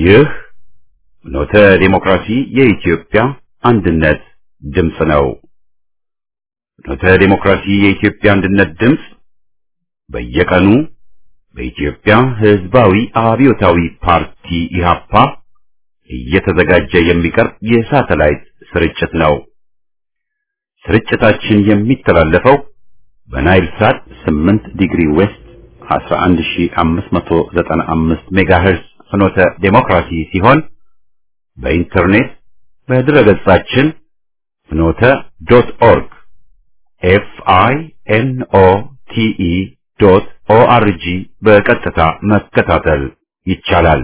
ይህ ኖተ ዴሞክራሲ የኢትዮጵያ አንድነት ድምፅ ነው። ኖተ ዴሞክራሲ የኢትዮጵያ አንድነት ድምፅ በየቀኑ በኢትዮጵያ ሕዝባዊ አብዮታዊ ፓርቲ ኢህአፓ እየተዘጋጀ የሚቀርብ የሳተላይት ስርጭት ነው። ስርጭታችን የሚተላለፈው በናይል ሳት 8 ዲግሪ ዌስት 11595 ሜጋሄርስ ፍኖተ ዴሞክራሲ ሲሆን በኢንተርኔት በድረገጻችን ፍኖተ ዶት ኦርግ ኤፍ አይ ኤን ኦ ቲ ኢ ዶት ኦ አር ጂ በቀጥታ መከታተል ይቻላል።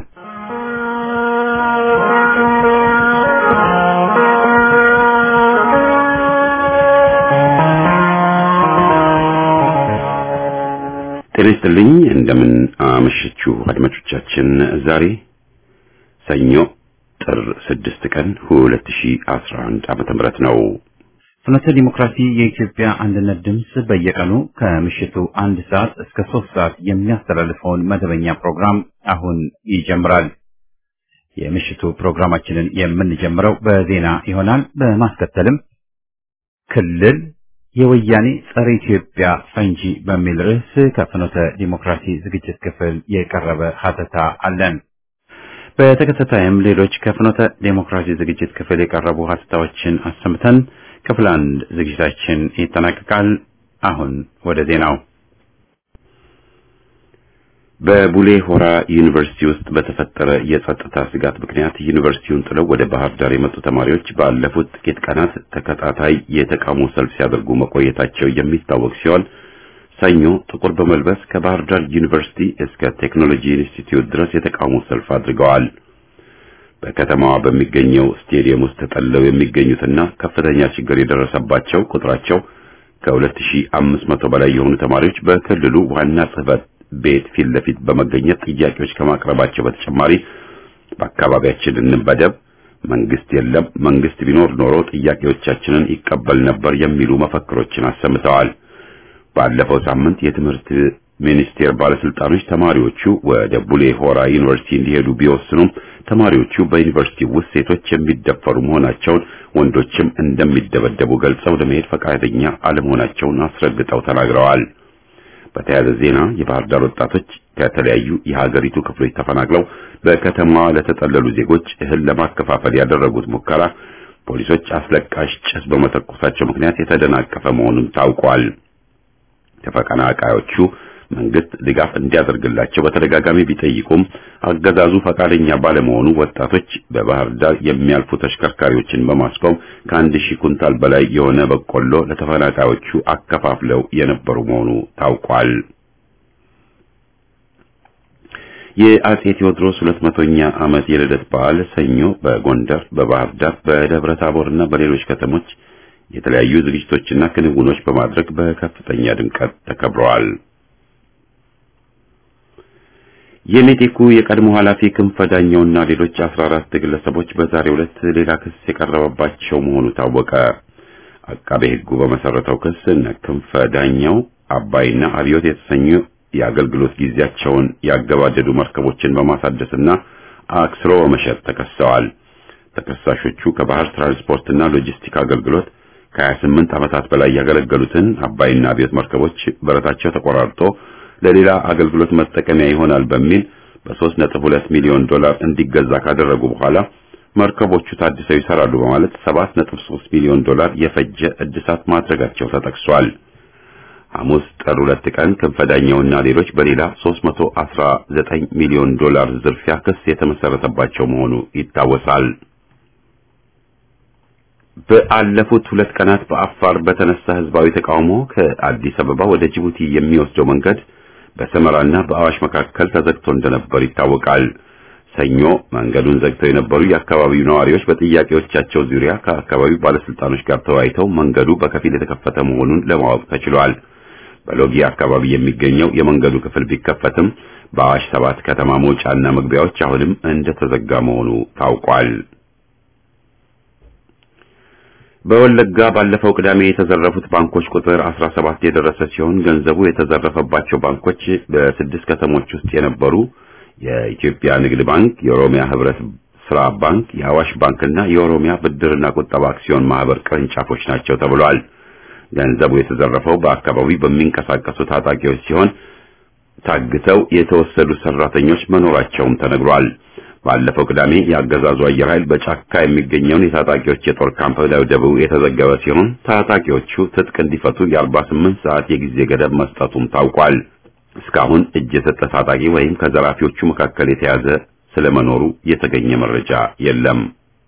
ጤና ይስጥልኝ። እንደምን አመሸችሁ አድማጮቻችን። ዛሬ ሰኞ ጥር 6 ቀን 2011 ዓመተ ምህረት ነው። ፍኖተ ዲሞክራሲ የኢትዮጵያ አንድነት ድምፅ በየቀኑ ከምሽቱ አንድ ሰዓት እስከ ሶስት ሰዓት የሚያስተላልፈውን መደበኛ ፕሮግራም አሁን ይጀምራል። የምሽቱ ፕሮግራማችንን የምንጀምረው በዜና ይሆናል። በማስከተልም ክልል የወያኔ ጸረ ኢትዮጵያ ፈንጂ በሚል ርዕስ ከፍኖተ ዲሞክራሲ ዝግጅት ክፍል የቀረበ ሀተታ አለን። በተከታታይም ሌሎች ከፍኖተ ዲሞክራሲ ዝግጅት ክፍል የቀረቡ ሀተታዎችን አሰምተን ክፍል አንድ ዝግጅታችን ይጠናቀቃል። አሁን ወደ ዜናው። በቡሌ ሆራ ዩኒቨርሲቲ ውስጥ በተፈጠረ የጸጥታ ስጋት ምክንያት ዩኒቨርሲቲውን ጥለው ወደ ባህር ዳር የመጡ ተማሪዎች ባለፉት ጥቂት ቀናት ተከታታይ የተቃውሞ ሰልፍ ሲያደርጉ መቆየታቸው የሚታወቅ ሲሆን ሰኞ ጥቁር በመልበስ ከባህር ዳር ዩኒቨርሲቲ እስከ ቴክኖሎጂ ኢንስቲትዩት ድረስ የተቃውሞ ሰልፍ አድርገዋል። በከተማዋ በሚገኘው ስቴዲየም ውስጥ ተጠልለው የሚገኙትና ከፍተኛ ችግር የደረሰባቸው ቁጥራቸው ከ2500 በላይ የሆኑ ተማሪዎች በክልሉ ዋና ጽሕፈት ቤት ፊት ለፊት በመገኘት ጥያቄዎች ከማቅረባቸው በተጨማሪ በአካባቢያችን እንበደብ፣ መንግስት የለም፣ መንግስት ቢኖር ኖሮ ጥያቄዎቻችንን ይቀበል ነበር የሚሉ መፈክሮችን አሰምተዋል። ባለፈው ሳምንት የትምህርት ሚኒስቴር ባለስልጣኖች ተማሪዎቹ ወደ ቡሌ ሆራ ዩኒቨርሲቲ እንዲሄዱ ቢወስኑም ተማሪዎቹ በዩኒቨርሲቲ ውስጥ ሴቶች የሚደፈሩ መሆናቸውን፣ ወንዶችም እንደሚደበደቡ ገልጸው ለመሄድ ፈቃደኛ አለመሆናቸውን አስረግጠው ተናግረዋል። በተያያዘ ዜና የባህር ዳር ወጣቶች ከተለያዩ የሀገሪቱ ክፍሎች ተፈናቅለው በከተማዋ ለተጠለሉ ዜጎች እህል ለማከፋፈል ያደረጉት ሙከራ ፖሊሶች አስለቃሽ ጭስ በመተኮሳቸው ምክንያት የተደናቀፈ መሆኑን ታውቋል። ተፈናቃዮቹ መንግስት ድጋፍ እንዲያደርግላቸው በተደጋጋሚ ቢጠይቁም አገዛዙ ፈቃደኛ ባለመሆኑ ወጣቶች በባህር ዳር የሚያልፉ ተሽከርካሪዎችን በማስቆም ከአንድ ሺህ ኩንታል በላይ የሆነ በቆሎ ለተፈናቃዮቹ አከፋፍለው የነበሩ መሆኑ ታውቋል። የአጼ ቴዎድሮስ ሁለት መቶኛ ዓመት የልደት በዓል ሰኞ በጎንደር፣ በባህር ዳር፣ በደብረ ታቦርና በሌሎች ከተሞች የተለያዩ ዝግጅቶችና ክንውኖች በማድረግ በከፍተኛ ድምቀት ተከብረዋል። የሜቴኩ የቀድሞ ኃላፊ ክንፈ ዳኘውና ሌሎች 14 ግለሰቦች በዛሬው ዕለት ሌላ ክስ የቀረበባቸው መሆኑ ታወቀ። አቃቤ ሕጉ በመሰረተው ክስ እነ ክንፈ ዳኘው አባይና አብዮት የተሰኙ የአገልግሎት ጊዜያቸውን ያገባደዱ መርከቦችን በማሳደስና አክስሮ በመሸጥ ተከሰዋል። ተከሳሾቹ ከባህር ትራንስፖርትና ሎጂስቲክ አገልግሎት ከ28 ዓመታት በላይ ያገለገሉትን አባይና አብዮት መርከቦች በረታቸው ተቆራርጦ ለሌላ አገልግሎት መጠቀሚያ ይሆናል በሚል በ3.2 ሚሊዮን ዶላር እንዲገዛ ካደረጉ በኋላ መርከቦቹ ታድሰው ይሰራሉ በማለት 7.3 ሚሊዮን ዶላር የፈጀ እድሳት ማድረጋቸው ተጠቅሷል። ሐሙስ ጥር 2 ቀን ክንፈዳኛውና ሌሎች በሌላ 319 ሚሊዮን ዶላር ዝርፊያ ክስ የተመሰረተባቸው መሆኑ ይታወሳል። በአለፉት ሁለት ቀናት በአፋር በተነሳ ህዝባዊ ተቃውሞ ከአዲስ አበባ ወደ ጅቡቲ የሚወስደው መንገድ በሰመራና በአዋሽ መካከል ተዘግቶ እንደነበር ይታወቃል። ሰኞ መንገዱን ዘግተው የነበሩ የአካባቢው ነዋሪዎች በጥያቄዎቻቸው ዙሪያ ከአካባቢው ባለስልጣኖች ጋር ተወያይተው መንገዱ በከፊል የተከፈተ መሆኑን ለማወቅ ተችሏል። በሎጊ አካባቢ የሚገኘው የመንገዱ ክፍል ቢከፈትም በአዋሽ ሰባት ከተማ መውጫና መግቢያዎች አሁንም እንደተዘጋ መሆኑ ታውቋል። በወለጋ ባለፈው ቅዳሜ የተዘረፉት ባንኮች ቁጥር 17 የደረሰ ሲሆን ገንዘቡ የተዘረፈባቸው ባንኮች በስድስት ከተሞች ውስጥ የነበሩ የኢትዮጵያ ንግድ ባንክ፣ የኦሮሚያ ህብረት ስራ ባንክ፣ የአዋሽ ባንክና የኦሮሚያ ብድርና ቁጠባ አክሲዮን ማህበር ቅርንጫፎች ናቸው ተብሏል። ገንዘቡ የተዘረፈው በአካባቢው በሚንቀሳቀሱ ታጣቂዎች ሲሆን ታግተው የተወሰዱ ሰራተኞች መኖራቸውም ተነግሯል። ባለፈው ቅዳሜ የአገዛዙ አየር ኃይል በጫካ የሚገኘውን የታጣቂዎች የጦር ካምፕ ደብድበው የተዘገበ ሲሆን ታጣቂዎቹ ትጥቅ እንዲፈቱ የ48 ሰዓት የጊዜ ገደብ መስጠቱም ታውቋል። እስካሁን እጅ የሰጠ ታጣቂ ወይም ከዘራፊዎቹ መካከል የተያዘ ስለመኖሩ የተገኘ መረጃ የለም።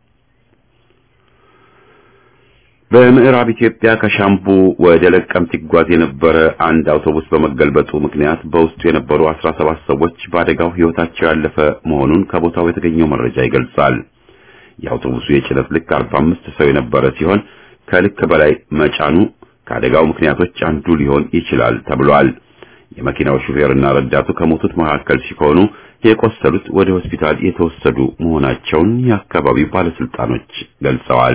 በምዕራብ ኢትዮጵያ ከሻምቡ ወደ ለቀምት ይጓዝ የነበረ አንድ አውቶቡስ በመገልበጡ ምክንያት በውስጡ የነበሩ 17 ሰዎች በአደጋው ሕይወታቸው ያለፈ መሆኑን ከቦታው የተገኘው መረጃ ይገልጻል። የአውቶቡሱ የጭነት ልክ 45 ሰው የነበረ ሲሆን ከልክ በላይ መጫኑ ከአደጋው ምክንያቶች አንዱ ሊሆን ይችላል ተብሏል። የመኪናው ሹፌርና ረዳቱ ከሞቱት መካከል ሲሆኑ የቆሰሉት ወደ ሆስፒታል የተወሰዱ መሆናቸውን የአካባቢው ባለስልጣኖች ገልጸዋል።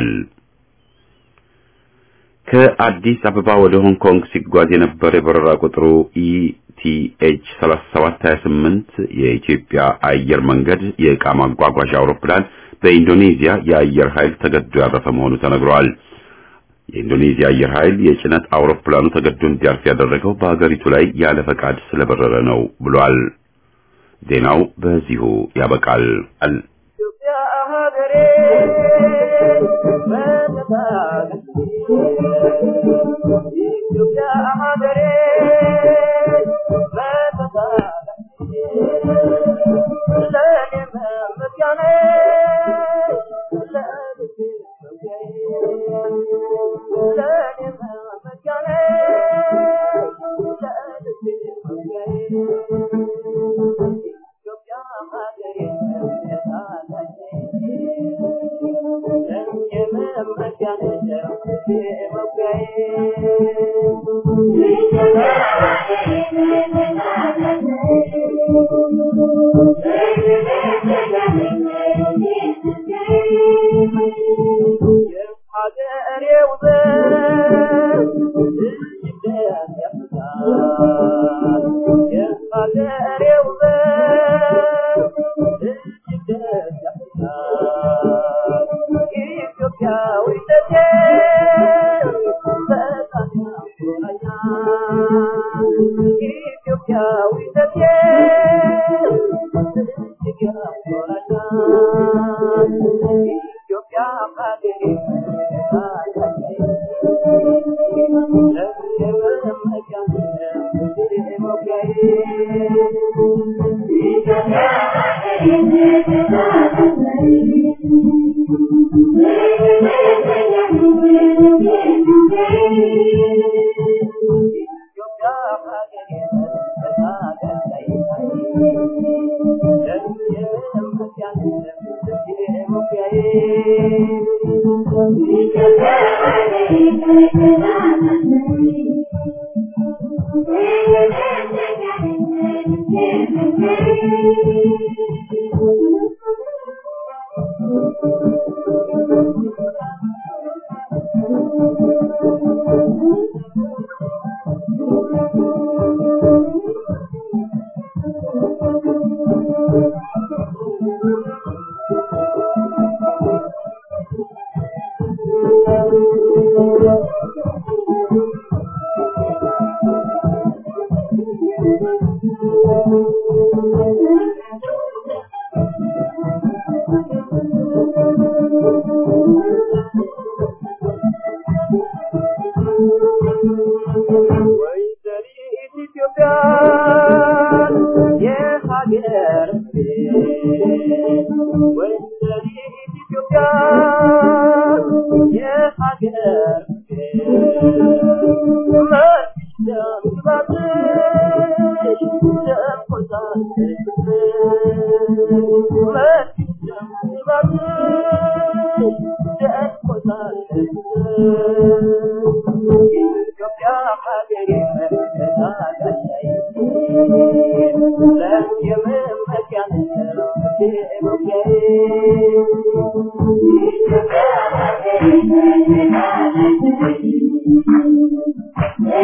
ከአዲስ አበባ ወደ ሆንግ ኮንግ ሲጓዝ የነበረ የበረራ ቁጥሩ ኢቲኤች 3728 የኢትዮጵያ አየር መንገድ የዕቃ ማጓጓዣ አውሮፕላን በኢንዶኔዚያ የአየር ኃይል ተገዶ ያረፈ መሆኑ ተነግሯል። የኢንዶኔዚያ አየር ኃይል የጭነት አውሮፕላኑ ተገዶ እንዲያርፍ ያደረገው በሀገሪቱ ላይ ያለ ፈቃድ ስለበረረ ነው ብሏል። ዜናው በዚሁ ያበቃል።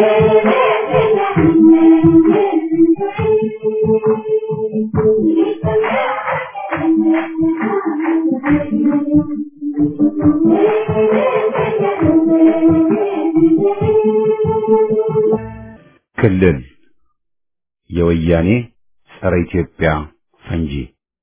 Thank you. ክልል የወያኔ ጸረ ኢትዮጵያ ፈንጂ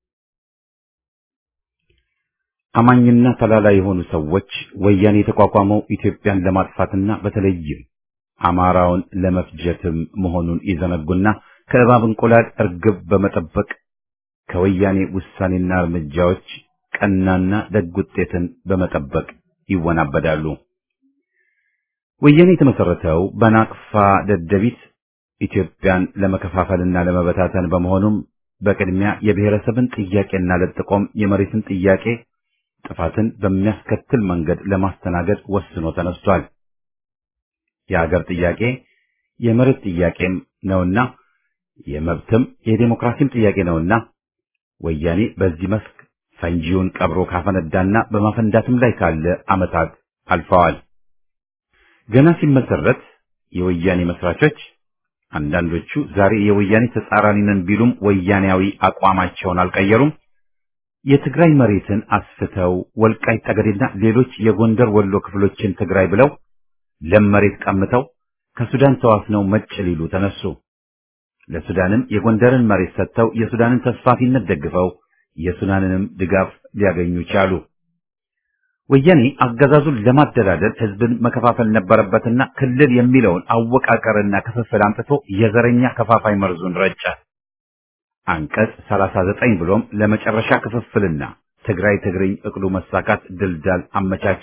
አማኝና ተላላ የሆኑ ሰዎች ወያኔ የተቋቋመው ኢትዮጵያን ለማጥፋትና በተለይም አማራውን ለመፍጀትም መሆኑን ይዘነጉና ከእባብ እንቁላል እርግብ በመጠበቅ ከወያኔ ውሳኔና እርምጃዎች ቀናና ደግ ውጤትን በመጠበቅ ይወናበዳሉ። ወያኔ የተመሰረተው በናቅፋ ደደቢት ኢትዮጵያን ለመከፋፈልና ለመበታተን በመሆኑም በቅድሚያ የብሔረሰብን ጥያቄና ለጥቆም የመሬትን ጥያቄ ጥፋትን በሚያስከትል መንገድ ለማስተናገድ ወስኖ ተነስቷል። የሀገር ጥያቄ የመሬት ጥያቄም ነውና የመብትም የዴሞክራሲም ጥያቄ ነውና ወያኔ በዚህ መስክ ፈንጂውን ቀብሮ ካፈነዳና በማፈንዳትም ላይ ካለ ዓመታት አልፈዋል። ገና ሲመሰረት የወያኔ መስራቾች አንዳንዶቹ ዛሬ የወያኔ ተጻራሪ ነን ቢሉም ወያኔያዊ አቋማቸውን አልቀየሩም። የትግራይ መሬትን አስፍተው ወልቃይት ጠገዴና ሌሎች የጎንደር ወሎ ክፍሎችን ትግራይ ብለው ለም መሬት ቀምተው ከሱዳን ተዋስነው መጭ ሊሉ ተነሱ። ለሱዳንም የጎንደርን መሬት ሰጥተው የሱዳንን ተስፋፊነት ደግፈው የሱዳንንም ድጋፍ ሊያገኙ ቻሉ። ወያኔ አገዛዙን ለማደላደል ህዝብን መከፋፈል ነበረበትና ክልል የሚለውን አወቃቀርና ክፍፍል አምጥቶ የዘረኛ ከፋፋይ መርዙን ረጨ። አንቀጽ 39 ብሎም ለመጨረሻ ክፍፍልና ትግራይ ትግርኝ እቅዱ መሳካት ድልዳል አመቻቸ።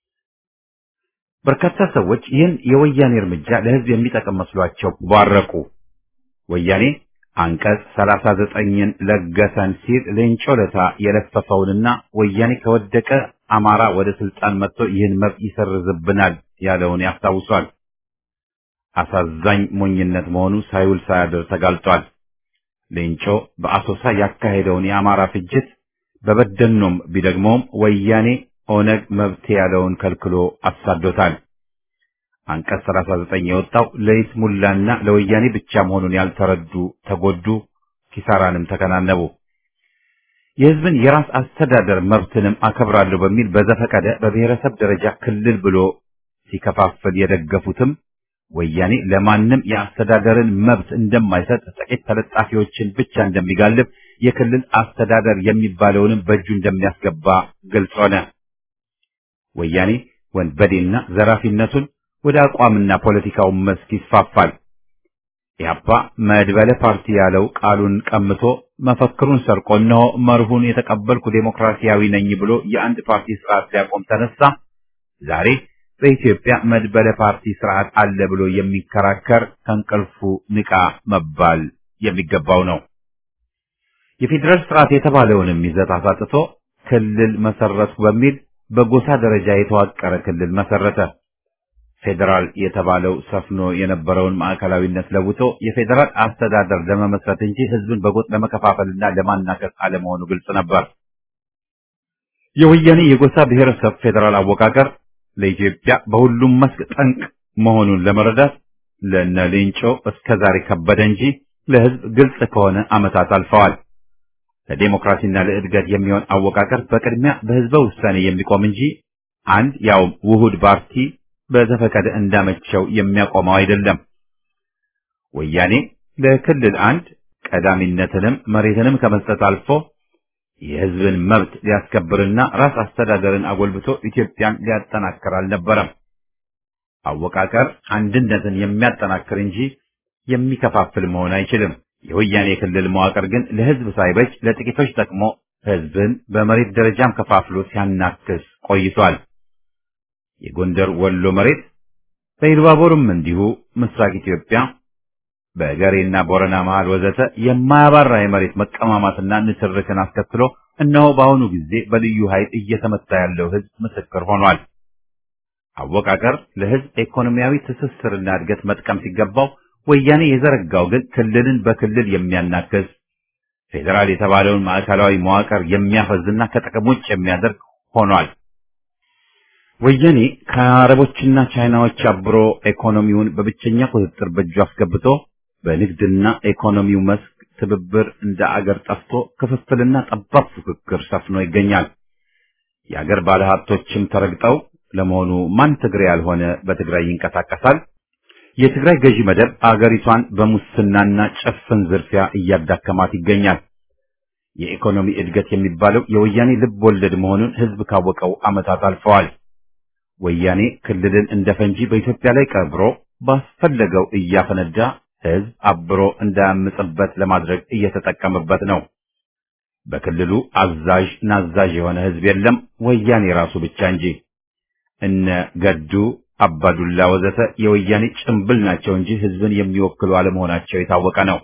በርካታ ሰዎች ይህን የወያኔ እርምጃ ለህዝብ የሚጠቅም መስሏቸው ባረቁ። ወያኔ አንቀጽ 39ን ለገሰን ሲል ሌንጮ ለታ የለፈፈውንና ወያኔ ከወደቀ አማራ ወደ ስልጣን መጥቶ ይህን መብት ይሰርዝብናል ያለውን ያስታውሷል። አሳዛኝ ሞኝነት መሆኑ ሳይውል ሳያድር ተጋልጧል። ሌንጮ በአሶሳ ያካሄደውን የአማራ ፍጅት በበደኖም ቢደግመውም ወያኔ ኦነግ መብቴ ያለውን ከልክሎ አሳዶታል። አንቀጽ 39 የወጣው ለይስሙላና ለወያኔ ብቻ መሆኑን ያልተረዱ ተጎዱ፣ ኪሳራንም ተከናነቡ። የህዝብን የራስ አስተዳደር መብትንም አከብራለሁ በሚል በዘፈቀደ በብሔረሰብ ደረጃ ክልል ብሎ ሲከፋፍል የደገፉትም ወያኔ ለማንም የአስተዳደርን መብት እንደማይሰጥ ጥቂት ተለጣፊዎችን ብቻ እንደሚጋልብ የክልል አስተዳደር የሚባለውንም በእጁ እንደሚያስገባ ግልጽ ሆነ። ወያኔ ወንበዴና ዘራፊነቱን ወደ አቋምና ፖለቲካው መስክ ይስፋፋል። ኢህአፓ መድበለ ፓርቲ ያለው ቃሉን ቀምቶ መፈክሩን ሰርቆ እነሆ መርሁን የተቀበልኩ ዴሞክራሲያዊ ነኝ ብሎ የአንድ ፓርቲ ስርዓት ሊያቆም ተነሳ። ዛሬ በኢትዮጵያ መድበለ ፓርቲ ስርዓት አለ ብሎ የሚከራከር ከእንቅልፉ ንቃ መባል የሚገባው ነው። የፌዴራል ስርዓት የተባለውንም ይዘት አሳጥቶ ክልል መሰረትኩ በሚል በጎሳ ደረጃ የተዋቀረ ክልል መሰረተ። ፌዴራል የተባለው ሰፍኖ የነበረውን ማዕከላዊነት ለውጦ የፌዴራል አስተዳደር ለመመስረት እንጂ ህዝብን በጎጥ ለመከፋፈልና ለማናከስ አለመሆኑ ግልጽ ነበር። የወያኔ የጎሳ ብሔረሰብ ፌዴራል አወቃቀር ለኢትዮጵያ በሁሉም መስክ ጠንቅ መሆኑን ለመረዳት ለነ ሌንጮ እስከ ዛሬ ከበደ እንጂ ለህዝብ ግልጽ ከሆነ ዓመታት አልፈዋል። ለዴሞክራሲና ለእድገት የሚሆን አወቃቀር በቅድሚያ በህዝበ ውሳኔ የሚቆም እንጂ አንድ ያውም ውሁድ ፓርቲ በዘፈቀደ እንዳመቸው የሚያቆመው አይደለም። ወያኔ ለክልል አንድ ቀዳሚነትንም መሬትንም ከመስጠት አልፎ የህዝብን መብት ሊያስከብርና ራስ አስተዳደርን አጎልብቶ ኢትዮጵያን ሊያጠናክር አልነበረም። አወቃቀር አንድነትን የሚያጠናክር እንጂ የሚከፋፍል መሆን አይችልም። የወያኔ ክልል መዋቅር ግን ለህዝብ ሳይበጅ ለጥቂቶች ጠቅሞ ህዝብን በመሬት ደረጃም ከፋፍሎ ሲያናክስ ቆይቷል። የጎንደር ወሎ መሬት በኢሉባቦርም እንዲሁ ምስራቅ ኢትዮጵያ በገሬና ቦረና መሃል ወዘተ የማያባራ የመሬት መቀማማትና ንትርክን አስከትሎ እነሆ በአሁኑ ጊዜ በልዩ ኃይል እየተመታ ያለው ህዝብ ምስክር ሆኗል። አወቃቀር ለህዝብ ኢኮኖሚያዊ ትስስርና እድገት መጥቀም ሲገባው ወያኔ የዘረጋው ግን ክልልን በክልል የሚያናክስ ፌዴራል የተባለውን ማዕከላዊ መዋቅር የሚያፈዝና ከጥቅም ውጭ የሚያደርግ ሆኗል። ወያኔ ከአረቦችና ቻይናዎች አብሮ ኢኮኖሚውን በብቸኛ ቁጥጥር በእጁ አስገብቶ በንግድና ኢኮኖሚው መስክ ትብብር እንደ አገር ጠፍቶ ክፍፍልና ጠባብ ፉክክር ሰፍኖ ይገኛል። የአገር ባለሀብቶችም ተረግጠው ለመሆኑ ማን ትግሬ ያልሆነ በትግራይ ይንቀሳቀሳል? የትግራይ ገዢ መደብ አገሪቷን በሙስናና ጭፍን ዝርፊያ እያዳከማት ይገኛል። የኢኮኖሚ እድገት የሚባለው የወያኔ ልብ ወለድ መሆኑን ህዝብ ካወቀው ዓመታት አልፈዋል። ወያኔ ክልልን እንደ ፈንጂ በኢትዮጵያ ላይ ቀብሮ ባስፈለገው እያፈነዳ ህዝብ አብሮ እንዳያምጽበት ለማድረግ እየተጠቀመበት ነው። በክልሉ አዛዥ ናዛዥ የሆነ ህዝብ የለም፣ ወያኔ ራሱ ብቻ እንጂ። እነ ገዱ አባዱላ ወዘተ የወያኔ ጭምብል ናቸው እንጂ ህዝብን የሚወክሉ አለመሆናቸው የታወቀ ነው።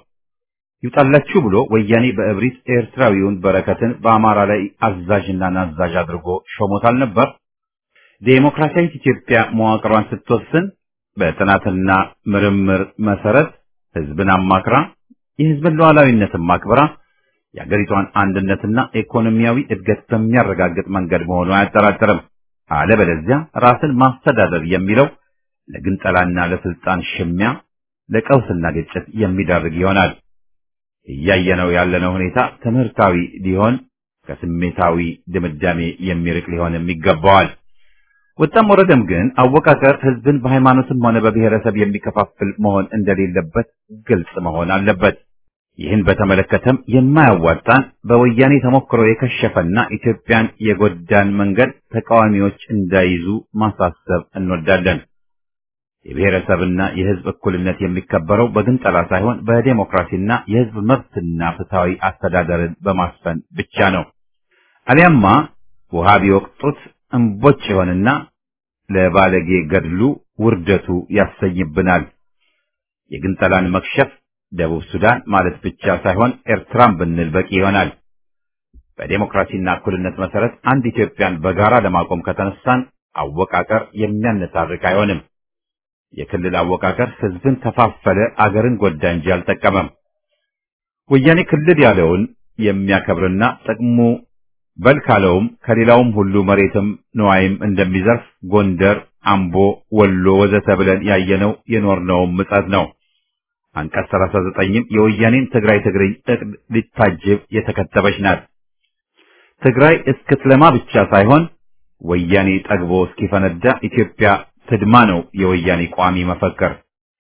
ይውጣላችሁ ብሎ ወያኔ በእብሪት ኤርትራዊውን በረከትን በአማራ ላይ አዛዥና ናዛዥ አድርጎ ሾሞታል ነበር። ዴሞክራሲያዊት ኢትዮጵያ መዋቅሯን ስትወስን በጥናትና ምርምር መሰረት ህዝብን አማክራ የህዝብን ሉዓላዊነትን ማክበራ የአገሪቷን አንድነትና ኢኮኖሚያዊ እድገት በሚያረጋግጥ መንገድ መሆኑ አያጠራጥርም። አለበለዚያ ራስን ማስተዳደር የሚለው ለግንጠላና ለስልጣን ሽሚያ፣ ለቀውስና ግጭት የሚዳርግ ይሆናል። እያየነው ያለነው ሁኔታ ትምህርታዊ ሊሆን ከስሜታዊ ድምዳሜ የሚርቅ ሊሆንም ይገባዋል። ወጣም ወረደም ግን አወቃቀር ህዝብን በሃይማኖትም ሆነ በብሔረሰብ የሚከፋፍል መሆን እንደሌለበት ግልጽ መሆን አለበት። ይህን በተመለከተም የማያዋጣን በወያኔ ተሞክሮ የከሸፈና ኢትዮጵያን የጎዳን መንገድ ተቃዋሚዎች እንዳይዙ ማሳሰብ እንወዳለን። የብሔረሰብና የህዝብ እኩልነት የሚከበረው በግንጠላ ሳይሆን በዴሞክራሲና የህዝብ መብትና ፍትሃዊ አስተዳደርን በማስፈን ብቻ ነው። አሊያማ ውሃ ቢወቅጡት እምቦጭ ይሆንና ለባለጌ ገድሉ ውርደቱ ያሰኝብናል። የግንጠላን መክሸፍ ደቡብ ሱዳን ማለት ብቻ ሳይሆን ኤርትራን ብንል በቂ ይሆናል። በዴሞክራሲና እኩልነት መሰረት አንድ ኢትዮጵያን በጋራ ለማቆም ከተነሳን አወቃቀር የሚያነታርክ አይሆንም። የክልል አወቃቀር ህዝብን ከፋፈለ፣ አገርን ጎዳ እንጂ አልጠቀመም። ወያኔ ክልል ያለውን የሚያከብርና ጥቅሙ በል ካለውም ከሌላውም ሁሉ መሬትም ንዋይም እንደሚዘርፍ ጎንደር፣ አምቦ፣ ወሎ ወዘተ ብለን ያየነው የኖርነውም ምጸት ነው። አንቀጽ 39ም የወያኔን ትግራይ ትግርኝ እቅድ ሊታጅብ የተከተበች ናት። ትግራይ እስክትለማ ብቻ ሳይሆን ወያኔ ጠግቦ እስኪፈነዳ ኢትዮጵያ ትድማ ነው የወያኔ ቋሚ መፈክር።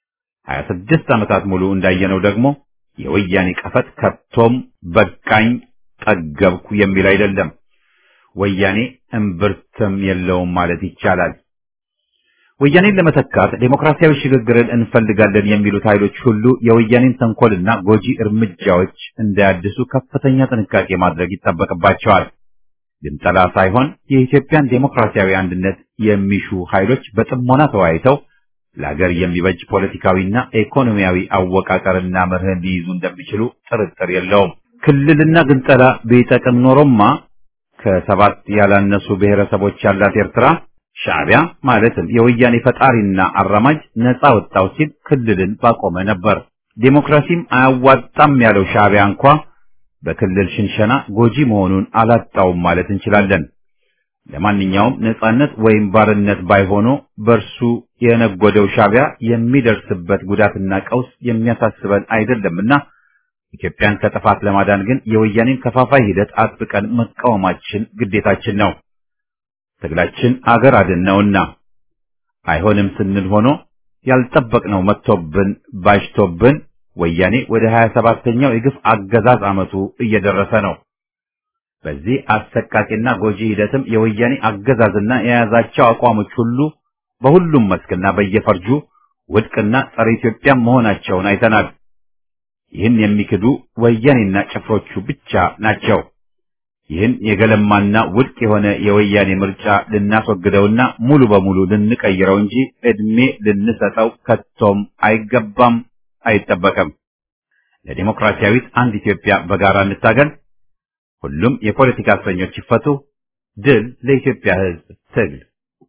26 ዓመታት ሙሉ እንዳየነው ደግሞ የወያኔ ቀፈት ከቶም በቃኝ ጠገብኩ የሚል አይደለም። ወያኔ እምብርትም የለውም ማለት ይቻላል። ወያኔን ለመተካት ዴሞክራሲያዊ ሽግግርን እንፈልጋለን የሚሉት ኃይሎች ሁሉ የወያኔን ተንኮልና ጎጂ እርምጃዎች እንዳያድሱ ከፍተኛ ጥንቃቄ ማድረግ ይጠበቅባቸዋል። ግንጠላ ሳይሆን የኢትዮጵያን ዴሞክራሲያዊ አንድነት የሚሹ ኃይሎች በጥሞና ተወያይተው ለሀገር የሚበጅ ፖለቲካዊና ኢኮኖሚያዊ አወቃቀርና መርህን ሊይዙ እንደሚችሉ ጥርጥር የለውም። ክልልና ግንጠላ ቢጠቅም ኖሮማ ከሰባት ያላነሱ ብሔረሰቦች ያላት ኤርትራ ሻዕቢያ ማለትም የወያኔ ፈጣሪና አራማጅ ነፃ ወጣው ሲል ክልልን ባቆመ ነበር። ዴሞክራሲም አያዋጣም ያለው ሻዕቢያ እንኳ በክልል ሽንሸና ጎጂ መሆኑን አላጣውም ማለት እንችላለን። ለማንኛውም ነፃነት ወይም ባርነት ባይሆኖ በእርሱ የነጎደው ሻዕቢያ የሚደርስበት ጉዳትና ቀውስ የሚያሳስበን አይደለምና ኢትዮጵያን ከጥፋት ለማዳን ግን የወያኔን ከፋፋይ ሂደት አጥብቀን መቃወማችን ግዴታችን ነው። ትግላችን አገር አድን ነውና አይሆንም ስንል ሆኖ ያልጠበቅነው መጥቶብን ባሽቶብን ወያኔ ወደ 27ኛው የግፍ አገዛዝ ዓመቱ እየደረሰ ነው። በዚህ አሰቃቂና ጎጂ ሂደትም የወያኔ አገዛዝና የያዛቸው አቋሞች ሁሉ በሁሉም መስክና በየፈርጁ ውድቅና ጸረ ኢትዮጵያ መሆናቸውን አይተናል። ይህን የሚክዱ ወያኔና ጭፍሮቹ ብቻ ናቸው። ይህን የገለማና ውድቅ የሆነ የወያኔ ምርጫ ልናስወግደውና ሙሉ በሙሉ ልንቀይረው እንጂ ዕድሜ ልንሰጠው ከቶም አይገባም፣ አይጠበቅም። ለዲሞክራሲያዊት አንድ ኢትዮጵያ በጋራ እንታገል። ሁሉም የፖለቲካ እስረኞች ይፈቱ። ድል ለኢትዮጵያ ሕዝብ ትግል።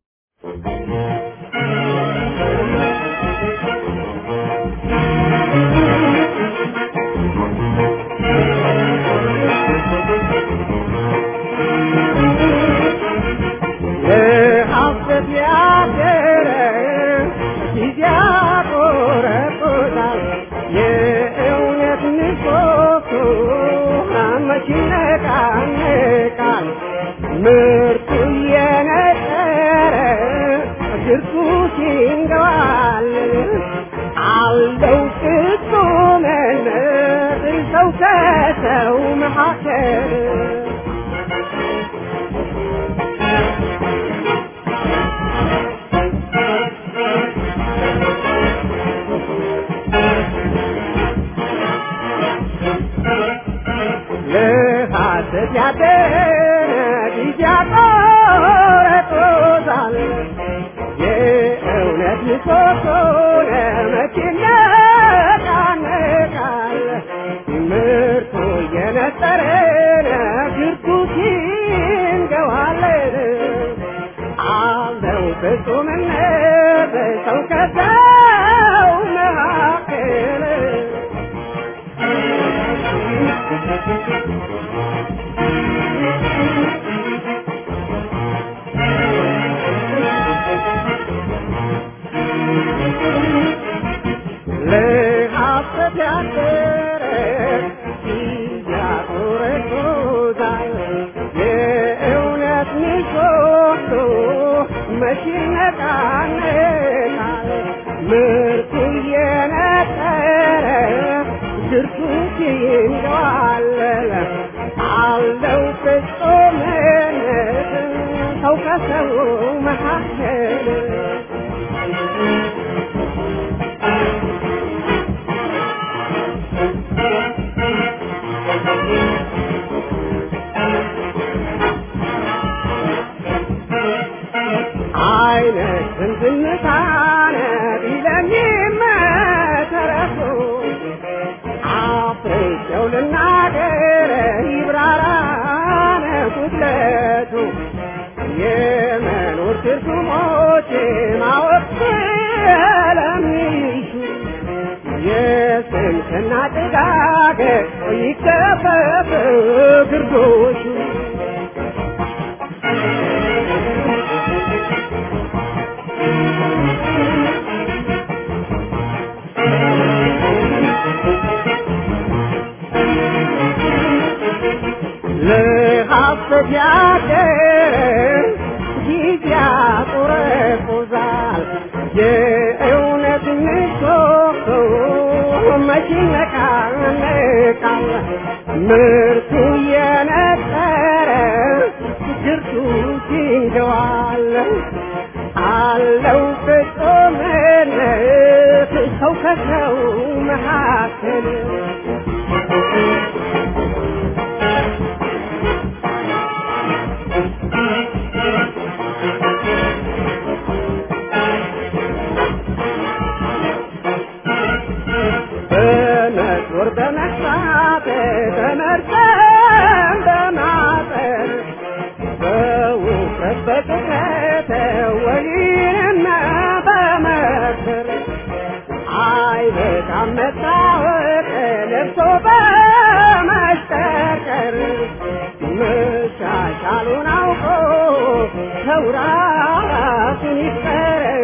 ሀሰት ያደረ ጊዜ ያቆረቁታል የእውነት ንቆ መች ይነቃነቃል ምርቱ እየነጠረ ግርቱ ሲንገባል አለው ፍጹምነት ሰው ከሰው መካከል ለሐሰት ያደረ ጊዜ ያቆረጦታል የእውነት ምሰሶ ለመቼ ይነቃነቃል ምርቱ እየነጠረ ግርቱ ሲንገዋለን አለው ፍጹምነት ሰው ከሰው መካከል ለሐሰት ያደረ ያቆረቆዛል የእውነት ምሰሶ መች ይነቃነቃል ምርቱ እየነጠረ ግርቱ ይንገዋለል አለው ፍጹምነት ሰው ከሰው መካከል አይነት ዝምታነ ቢለሚመሰረቱ አፍሬቸው ልናገር ይብራራነ ጉድለቱ የመኖር ትርጉሞች ማወቅ ስለሚሹ የስንፍና ጭጋግ ይከፈፍ ግርዶሹ ለሐሰት ያደረ ጊዜ ያቆረቁዛል የእውነት ምሰሶ መች ይነቃነቃል ምርቱ እየነጠረ ግርቱ ሲንገዋል አለው ፍጹምነት ሰው ከሰው መካከል በመዞር በመሳት በመርጠም በማጠር በውፍረት በቅጥነት ወይንና በመክር አይበቃም መታወቅ ለብሶ በመሽቀርቀር መሻሻሉን አውቆ ሰው ራሱን ይፍቀር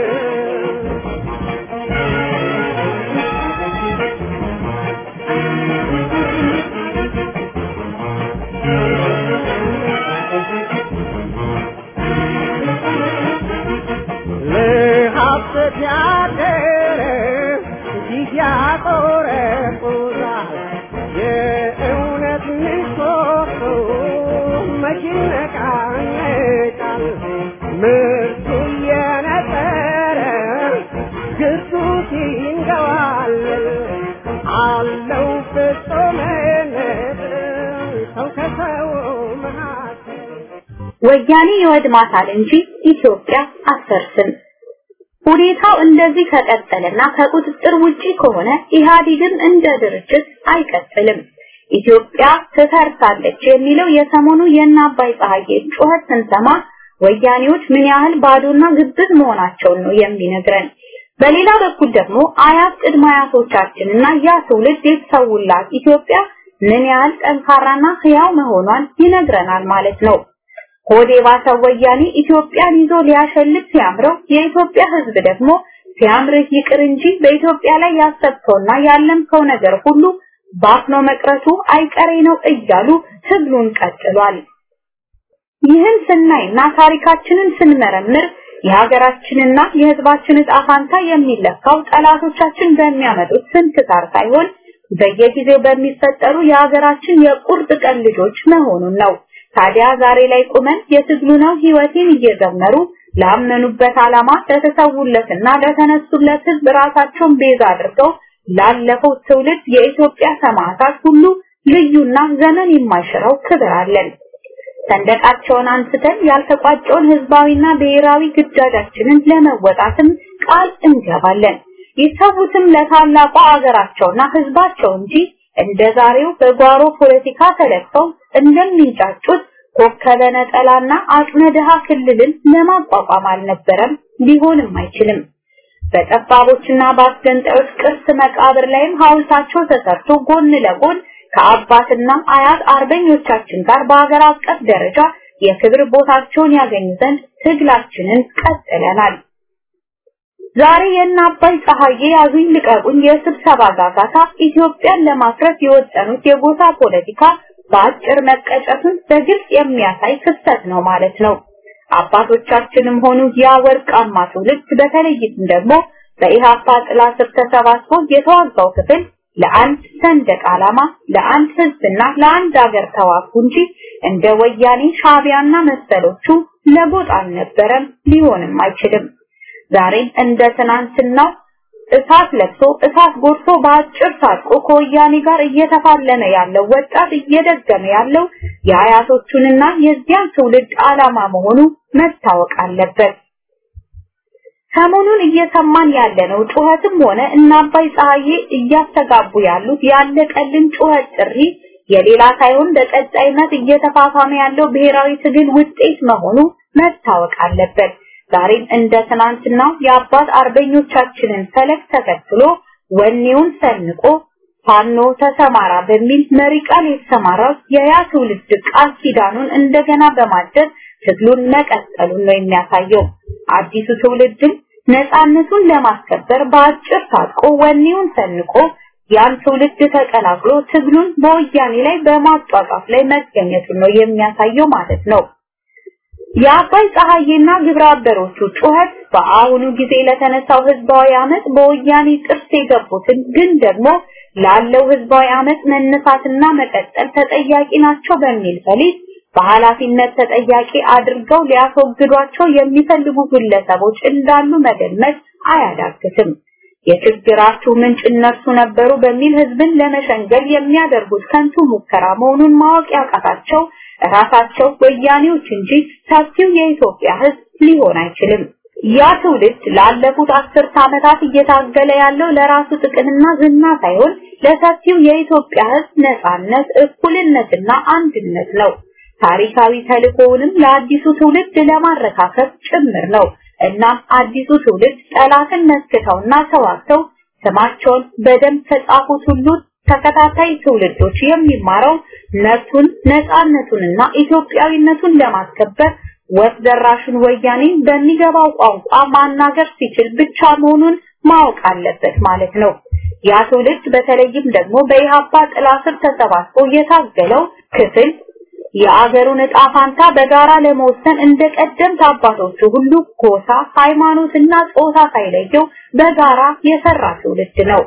ለሐሰት ያደረ ጊዜ ያቆረቁዛል የእውነት ምሰሶ መች ይነቃነቃል ምርቱ እየነጠረ ግርቱ ሲንገዋል አለው ፍጹምነት ሰው ከሰው መካከል ወያኔ ይወድማታል እንጂ ኢትዮጵያ አትፈርስም። ሁኔታው እንደዚህ ከቀጠለና ከቁጥጥር ውጪ ከሆነ ኢህአዴግም እንደ ድርጅት አይቀጥልም። ኢትዮጵያ ትፈርሳለች የሚለው የሰሞኑ የእነ አባይ ፀሐዬ ጩኸት ስንሰማ ወያኔዎች ምን ያህል ባዶና ግብዝ መሆናቸውን ነው የሚነግረን። በሌላ በኩል ደግሞ አያት ቅድመ አያቶቻችንና ያ ትውልድ የተሰውላት ኢትዮጵያ ምን ያህል ጠንካራና ህያው መሆኗን ይነግረናል ማለት ነው። ሆዴ ባሰው ወያኔ ኢትዮጵያን ይዞ ሊያሸልት ሲያምረው የኢትዮጵያ ህዝብ ደግሞ ሲያምርህ ይቅር እንጂ በኢትዮጵያ ላይ ያሰብከውና ያለምከው ነገር ሁሉ ባፍኖ መቅረቱ አይቀሬ ነው እያሉ ትግሉን ቀጥሏል። ይህን ስናይና ታሪካችንን ስንመረምር የሀገራችንና የሕዝባችን ዕጣ ፋንታ የሚለካው ጠላቶቻችን በሚያመጡት ስንክሳር ሳይሆን በየጊዜው በሚፈጠሩ የሀገራችን የቁርጥ ቀን ልጆች መሆኑን ነው። ታዲያ ዛሬ ላይ ቁመን የትግሉ ነው ህይወቴን እየዘመሩ ላመኑበት ዓላማ ለተሰውለትና ለተነሱለት ህዝብ ራሳቸውን ቤዛ አድርገው ላለፈው ትውልድ የኢትዮጵያ ሰማዕታት ሁሉ ልዩና ዘመን የማይሽረው ክብር አለን። ሰንደቃቸውን አንስተን ያልተቋጨውን ህዝባዊና ብሔራዊ ግዳጃችንን ለመወጣትም ቃል እንገባለን። ይሰዉትም ለታላቋ አገራቸውና ህዝባቸው እንጂ እንደ ዛሬው በጓሮ ፖለቲካ ተለክተው እንደሚንጫጩት ኮከበ ነጠላና አቅመ ድሃ ክልልን ለማቋቋም አልነበረም፣ ሊሆንም አይችልም። በጠባቦችና በአስገንጣዮች ቅርስ መቃብር ላይም ሐውልታቸው ተሰርቶ ጎን ለጎን ከአባትና አያት አርበኞቻችን ጋር በሀገር አቀፍ ደረጃ የክብር ቦታቸውን ያገኙ ዘንድ ትግላችንን ቀጥለናል። ዛሬ የእነ አባይ ፀሐዬ ያዙኝ ልቀቁኝ የስብሰባ ጋጋታ ኢትዮጵያን ለማፍረስ የወጠኑት የጎሳ ፖለቲካ በአጭር መቀጨቱን በግልጽ የሚያሳይ ክስተት ነው ማለት ነው። አባቶቻችንም ሆኑ ያ ወርቃማ ትውልድ በተለይም ደግሞ በኢሃፓ ጥላ ስር ተሰባስቦ የተዋጋው ክፍል ለአንድ ሰንደቅ ዓላማ፣ ለአንድ ህዝብና ለአንድ ሀገር ተዋጉ እንጂ እንደ ወያኔ ሻቢያና መሰሎቹ ለጎጥ አልነበረም፣ ሊሆንም አይችልም። ዛሬም እንደ ትናንትናው እሳት ለብሶ እሳት ጎርሶ በአጭር ታጥቆ ከወያኔ ጋር እየተፋለመ ያለው ወጣት እየደገመ ያለው የአያቶቹንና የዚያን ትውልድ ዓላማ መሆኑ መታወቅ አለበት። ሰሞኑን እየሰማን ያለነው ጩኸትም ሆነ እና አባይ ፀሐዬ እያስተጋቡ ያሉት ያለቀልን ጩኸት ጥሪ የሌላ ሳይሆን በቀጣይነት እየተፋፋመ ያለው ብሔራዊ ትግል ውጤት መሆኑ መታወቅ አለበት። ዛሬም እንደ ትናንትናው የአባት አርበኞቻችንን ፈለግ ተከትሎ ወኔውን ሰንቆ ፋኖ ተሰማራ በሚል መሪ ቃል የተሰማራው የያ ትውልድ ቃል ኪዳኑን እንደገና በማደስ ትግሉን መቀጠሉን ነው የሚያሳየው። አዲሱ ትውልድም ነፃነቱን ለማስከበር በአጭር ታጥቆ ወኔውን ሰንቆ ያን ትውልድ ተቀላቅሎ ትግሉን በወያኔ ላይ በማጧጧፍ ላይ መገኘቱን ነው የሚያሳየው ማለት ነው። የአባይ ፀሐዬና ግብረ አበሮቹ ጩኸት በአሁኑ ጊዜ ለተነሳው ህዝባዊ አመት በወያኔ ጥርስ የገቡትን ግን ደግሞ ላለው ህዝባዊ አመት መነሳትና መቀጠል ተጠያቂ ናቸው በሚል ፈሊጥ በኃላፊነት ተጠያቂ አድርገው ሊያስወግዷቸው የሚፈልጉ ግለሰቦች እንዳሉ መገመት አያዳግትም። የችግራችሁ ምንጭ እነርሱ ነበሩ በሚል ህዝብን ለመሸንገል የሚያደርጉት ከንቱ ሙከራ መሆኑን ማወቅ ያቃታቸው ራሳቸው ወያኔዎች እንጂ ሰፊው የኢትዮጵያ ህዝብ ሊሆን አይችልም። ያ ትውልድ ላለፉት አስርት ዓመታት እየታገለ ያለው ለራሱ ጥቅምና ዝና ሳይሆን ለሰፊው የኢትዮጵያ ህዝብ ነጻነት፣ እኩልነትና አንድነት ነው። ታሪካዊ ተልእኮውንም ለአዲሱ ትውልድ ለማረካከብ ጭምር ነው። እናም አዲሱ ትውልድ ጠላትን መስክተውና ተዋግተው ስማቸውን በደንብ ከጻፉት ሁሉ ተከታታይ ትውልዶች የሚማረው መብቱን ነፃነቱንና ኢትዮጵያዊነቱን ለማስከበር ወፍ ዘራሹን ወያኔ በሚገባው ቋንቋ ማናገር ሲችል ብቻ መሆኑን ማወቅ አለበት ማለት ነው። ያ ትውልድ በተለይም ደግሞ በኢሃፓ ጥላ ስር ተሰባስቦ የታገለው ክፍል የአገሩን ዕጣ ፋንታ በጋራ ለመወሰን እንደ ቀደምት አባቶቹ ሁሉ ጎሳ፣ ሃይማኖትና ጾታ ሳይለየው በጋራ የሰራ ትውልድ ነው።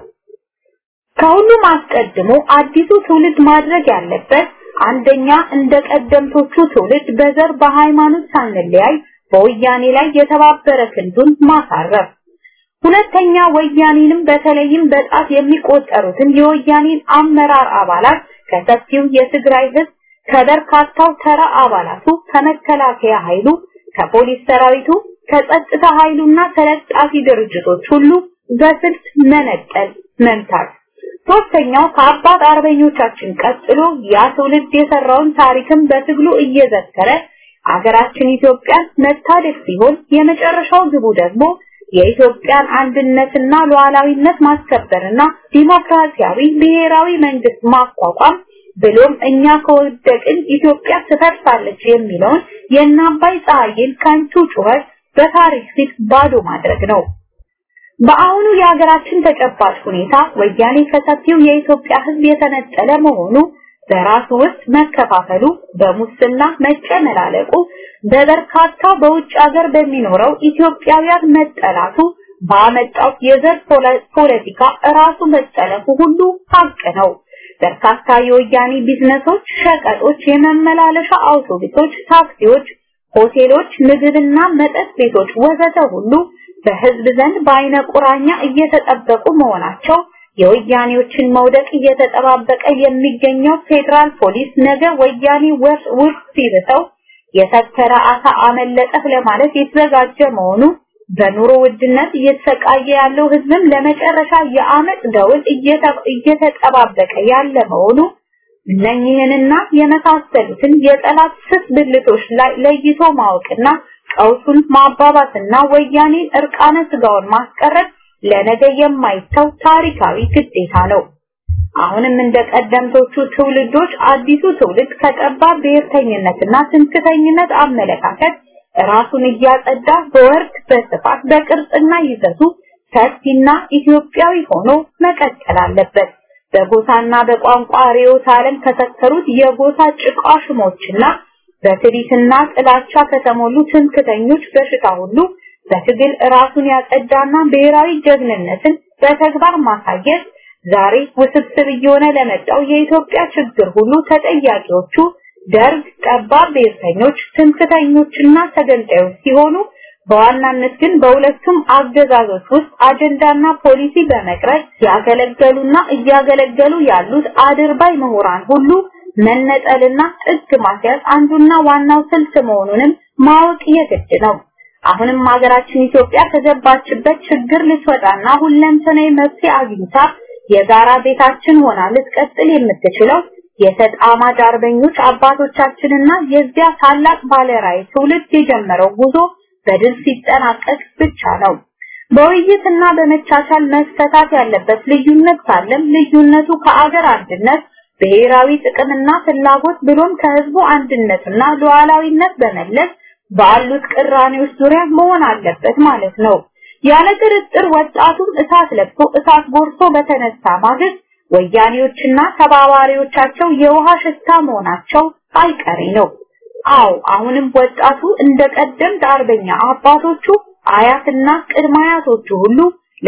ከሁሉም አስቀድሞ አዲሱ ትውልድ ማድረግ ያለበት አንደኛ እንደ ቀደምቶቹ ትውልድ በዘር በሃይማኖት ሳንለያይ በወያኔ ላይ የተባበረ ክንዱን ማሳረፍ፣ ሁለተኛ ወያኔንም በተለይም በጣት የሚቆጠሩትን የወያኔን አመራር አባላት ከሰፊው የትግራይ ህዝብ ከበርካታው ተራ አባላቱ ከመከላከያ ኃይሉ ከፖሊስ ሰራዊቱ ከጸጥታ ኃይሉና ተለጣፊ ድርጅቶች ሁሉ በስልት መነጠል መምታት ሶስተኛው ከአባት አርበኞቻችን ቀጥሎ ያ ትውልድ የሰራውን ታሪክም በትግሉ እየዘከረ አገራችን ኢትዮጵያን መታደግ ሲሆን የመጨረሻው ግቡ ደግሞ የኢትዮጵያን አንድነትና ሉዓላዊነት ማስከበርና ዲሞክራሲያዊ ብሔራዊ መንግስት ማቋቋም ብሎም እኛ ከወደቅን ኢትዮጵያ ትፈርሳለች የሚለውን የእነ አባይ ፀሐይን ከንቱ ጩኸት በታሪክ ፊት ባዶ ማድረግ ነው። በአሁኑ የሀገራችን ተጨባጭ ሁኔታ ወያኔ ከሰፊው የኢትዮጵያ ሕዝብ የተነጠለ መሆኑ በራሱ ውስጥ መከፋፈሉ፣ በሙስና መጨመላለቁ፣ በበርካታ በውጭ ሀገር በሚኖረው ኢትዮጵያውያን መጠላቱ ባመጣው የዘር ፖለቲካ ራሱ መጠለፉ ሁሉ ሀቅ ነው። በርካታ የወያኔ ቢዝነሶች፣ ሸቀጦች፣ የመመላለሻ አውቶቡሶች፣ ታክሲዎች፣ ሆቴሎች፣ ምግብና መጠጥ ቤቶች ወዘተ ሁሉ በህዝብ ዘንድ በአይነ ቁራኛ እየተጠበቁ መሆናቸው የወያኔዎችን መውደቅ እየተጠባበቀ የሚገኘው ፌዴራል ፖሊስ ነገ ወያኔ ውርስ ሲብተው የተከረ አሳ አመለጠህ ለማለት የተዘጋጀ መሆኑ በኑሮ ውድነት እየተሰቃየ ያለው ህዝብም ለመጨረሻ የአመፅ ደውል እየተጠባበቀ ያለ መሆኑ እነኚህንና የመሳሰሉትን የጠላት ስስ ብልቶች ላይ ለይቶ ማወቅና ቀውሱን ማባባስና ወያኔን እርቃነ ስጋውን ማስቀረት ለነገ የማይተው ታሪካዊ ግዴታ ነው። አሁንም እንደ ቀደምቶቹ ትውልዶች አዲሱ ትውልድ ከጠባብ ብሔርተኝነትና ትምክተኝነት አመለካከት ራሱን እያጸዳ በወርድ በስፋት በቅርጽና ይዘቱ ሰፊና ኢትዮጵያዊ ሆኖ መቀጠል አለበት። በጎሳና በቋንቋ ርዕዮተ ዓለም ከሰከሩት የጎሳ ጭቃሽሞችና በትዕቢትና ጥላቻ ከተሞሉ ትምክተኞች በሽታ ሁሉ በትግል ራሱን ያጸዳና ብሔራዊ ጀግንነትን በተግባር ማሳየት ዛሬ ውስብስብ እየሆነ ለመጣው የኢትዮጵያ ችግር ሁሉ ተጠያቂዎቹ ደርግ፣ ጠባብ ብሔርተኞች፣ ትምክተኞችና ተገንጣዮች ሲሆኑ በዋናነት ግን በሁለቱም አገዛዞች ውስጥ አጀንዳና ፖሊሲ በመቅረጽ ያገለገሉና እያገለገሉ ያሉት አድርባይ ምሁራን ሁሉ መነጠልና ጥግ ማስያዝ አንዱና ዋናው ስልት መሆኑንም ማወቅ የግድ ነው። አሁንም ሀገራችን ኢትዮጵያ ከገባችበት ችግር ልትወጣና ሁለንተናዊ መፍትሄ አግኝታ የጋራ ቤታችን ሆና ልትቀጥል የምትችለው የተጣማጅ አርበኞች አባቶቻችንና የዚያ ታላቅ ባለራዕይ ትውልድ የጀመረው ጉዞ በድል ሲጠናቀቅ ብቻ ነው። በውይይትና በመቻቻል መፈታት ያለበት ልዩነት ካለም ልዩነቱ ከአገር አንድነት ብሔራዊ ጥቅምና ፍላጎት ብሎም ከህዝቡ አንድነትና ሉዓላዊነት በመለስ ባሉት ቅራኔዎች ዙሪያ መሆን አለበት ማለት ነው። ያለ ጥርጥር ወጣቱም እሳት ለብሶ እሳት ጎርሶ በተነሳ ማግስት ወያኔዎችና ተባባሪዎቻቸው የውሃ ሽታ መሆናቸው አይቀሬ ነው። አዎ አሁንም ወጣቱ እንደ ቀደምት አርበኛ አባቶቹ አያትና ቅድመ አያቶቹ ሁሉ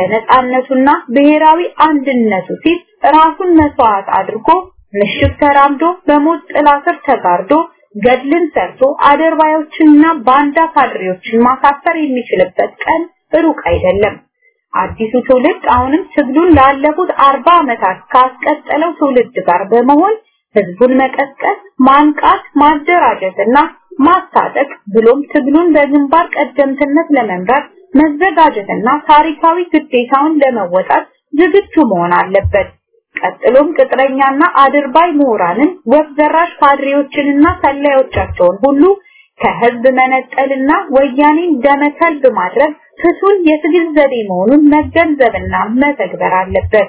ለነጻነቱና ብሔራዊ አንድነቱ ሲል ራሱን መስዋዕት አድርጎ ምሽግ ተራምዶ በሞት ጥላ ስር ተጋርዶ ገድልን ሰርቶ አደርባዮችንና ባንዳ ካድሬዎችን ማሳፈር የሚችልበት ቀን ሩቅ አይደለም። አዲሱ ትውልድ አሁንም ትግሉን ላለፉት አርባ ዓመታት ካስቀጠለው ትውልድ ጋር በመሆን ህዝቡን መቀስቀስ፣ ማንቃት፣ ማደራጀትና ማስታጠቅ ብሎም ትግሉን በግንባር ቀደምትነት ለመምራት መዘጋጀትና ታሪካዊ ግዴታውን ለመወጣት ዝግጁ መሆን አለበት። ቀጥሎም ቅጥረኛና አድርባይ ምሁራንን ወፍ ዘራሽ ካድሬዎችንና ሰላዮቻቸውን ሁሉ ከህዝብ መነጠልና ወያኔን ደመከልብ ማድረግ ፍቱን የትግል ዘዴ መሆኑን መገንዘብና መተግበር አለበት።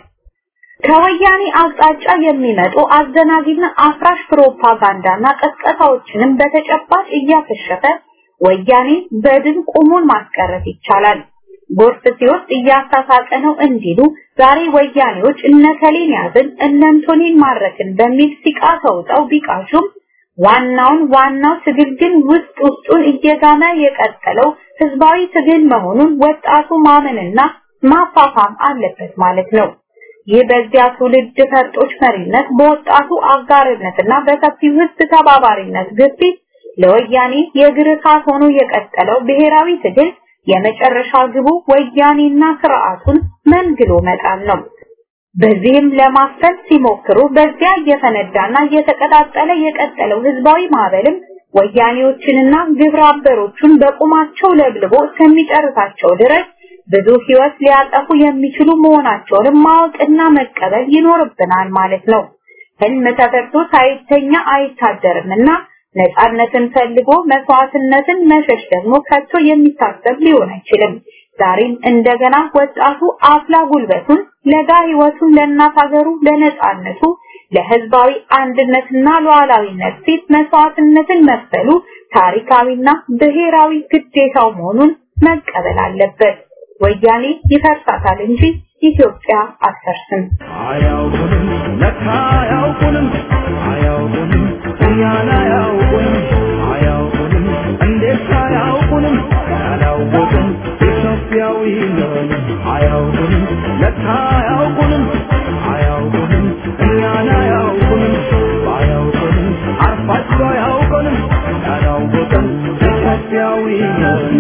ከወያኔ አቅጣጫ የሚመጡ አዘናጊና አፍራሽ ፕሮፓጋንዳና ቀስቀሳዎችንም በተጨባጭ እያከሸፈ ወያኔ በድን ቁሙን ማስቀረት ይቻላል። ጎርፍ ሲወስድ እያሳሳቀ ነው እንዲሉ ዛሬ ወያኔዎች እነከሌን ያዝን እነንቶኔን ማረክን በሚል ሲቃ ተውጠው ቢቃሹም ዋናውን ዋናው ትግል ግን ውስጥ ውስጡን እየጋመ የቀጠለው ህዝባዊ ትግል መሆኑን ወጣቱ ማመንና ማፋፋም አለበት ማለት ነው። ይህ በዚያ ትውልድ ፈርጦች መሪነት በወጣቱ አጋርነትና በሰፊው ህዝብ ተባባሪነት ግፊት ለወያኔ የእግር እሳት ሆኖ የቀጠለው ብሔራዊ ትግል የመጨረሻ ግቡ ወያኔና ስርዓቱን መንግሎ መጣል ነው። በዚህም ለማፈን ሲሞክሩ በዚያ እየፈነዳና እየተቀጣጠለ የቀጠለው ህዝባዊ ማዕበልም ወያኔዎችንና ግብረ አበሮቹን በቁማቸው ለብልቦ እስከሚጨርሳቸው ድረስ ብዙ ህይወት ሊያጠፉ የሚችሉ መሆናቸውንም ማወቅና መቀበል ይኖርብናል ማለት ነው። ህልም ተፈርቶ ሳይተኛ አይታደርምና ነፃነትን ፈልጎ መስዋዕትነትን መሸሽ ደግሞ ከቶ የሚታሰብ ሊሆን አይችልም። ዛሬም እንደገና ወጣቱ አፍላ ጉልበቱን ለጋ ህይወቱን ለእናት ሀገሩ ለነፃነቱ ለህዝባዊ አንድነትና ሉዓላዊነት ሲል መስዋዕትነትን መክፈሉ ታሪካዊና ብሔራዊ ግዴታው መሆኑን መቀበል አለበት። ወያኔ ይፈርሳታል እንጂ ኢትዮጵያ አትፈርስም። አያውቁንም ለካ አያውቁንም አያውቁንም እኛን አያውቁንም አያውቁንም እንዴት አያውቁንም ያላወቅን ኢትዮጵያዊ ነን አያውቁንም ለካ አያውቁንም አያውቁንም እኛን አያውቁንም አያውቁንም አርፋቸው አያውቁንም ያላወቅን ኢትዮጵያዊ ነን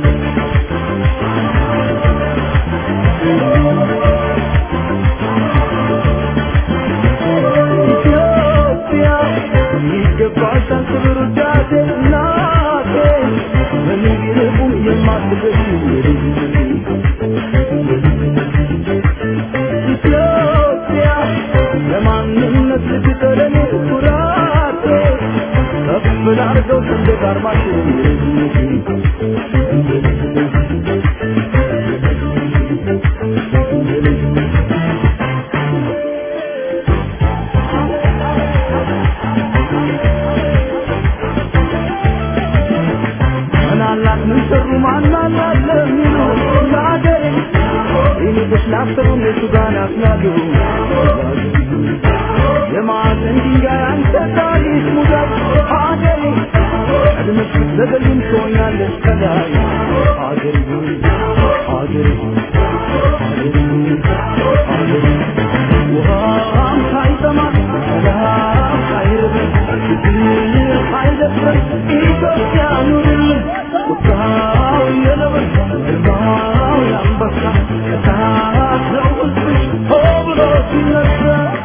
ኢትዮጵያ ይገባሻል ክብር ውዳሴ እናቴ ምንም ቢርቁም የማትገኝ ኢትዮጵያ ለማንነት ልትጠለኝ ኩራቴ ከፍ ላርገው ሰንደቅ ዓርማችን ምናላት ምን ሰሩ ማናላት ለሚሉ ለአገሬ ይልቅስ ላሰሩ እነሱ ጋር ያስናሉ የማዕዘን ድንጋይ አንተ ታሪክ ሙዳት አገሬ ቀድመሽ ብትዘገይም ትሆኛለሽ ከላይ አገሬ ሆይ አገሬ ሆይ አገሬ ሆይ አገሬ ውሃም ሳይጠማ ሰላም ሳይርበን ችግር ሳይደፍረን ኢትዮጵያ ኑርልን ቁጣው የነብር ግርማው የአንበሳ እሳት ነው ሕዝብሽ ሆ ብሎ ሲነሳ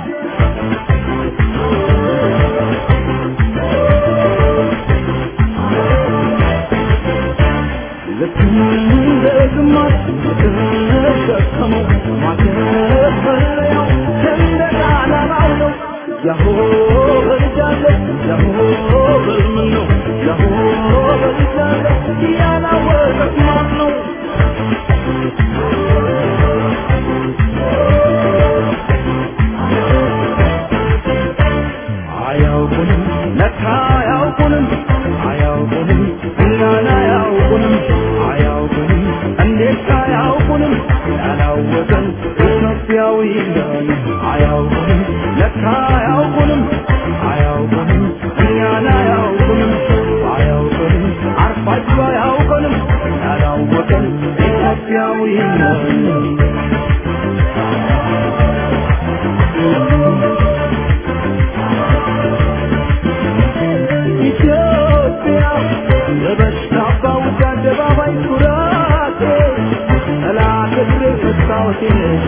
ልክ እንደ ግማሽ የተሸከመው ማከፈለያው ሰንደቅ ዓላማው ነው። ያሆ በልጃለ ያሆ በልምን ነው ያሆ በልጃለ ያላወቀት ማን ነው? አያውቁንም ለካ አያውቁንም አያውቁንም እኛን አያውቁንም አያውቁንም እንዴት አያውቁንም ያላወቀን ኢትዮጵያዊ ነን አያውቁንም ለካ አያውቁንም አያውቁንም እኛን አያውቁንም አያውቁንም አርፋቸው አያውቁንም ያላወቀን ኢትዮጵያዊ ነን ኢትዮጵያ የበሽታ አባውጭ አደባባይ ኩራቴ ጠላት እግሬ መስታወቴ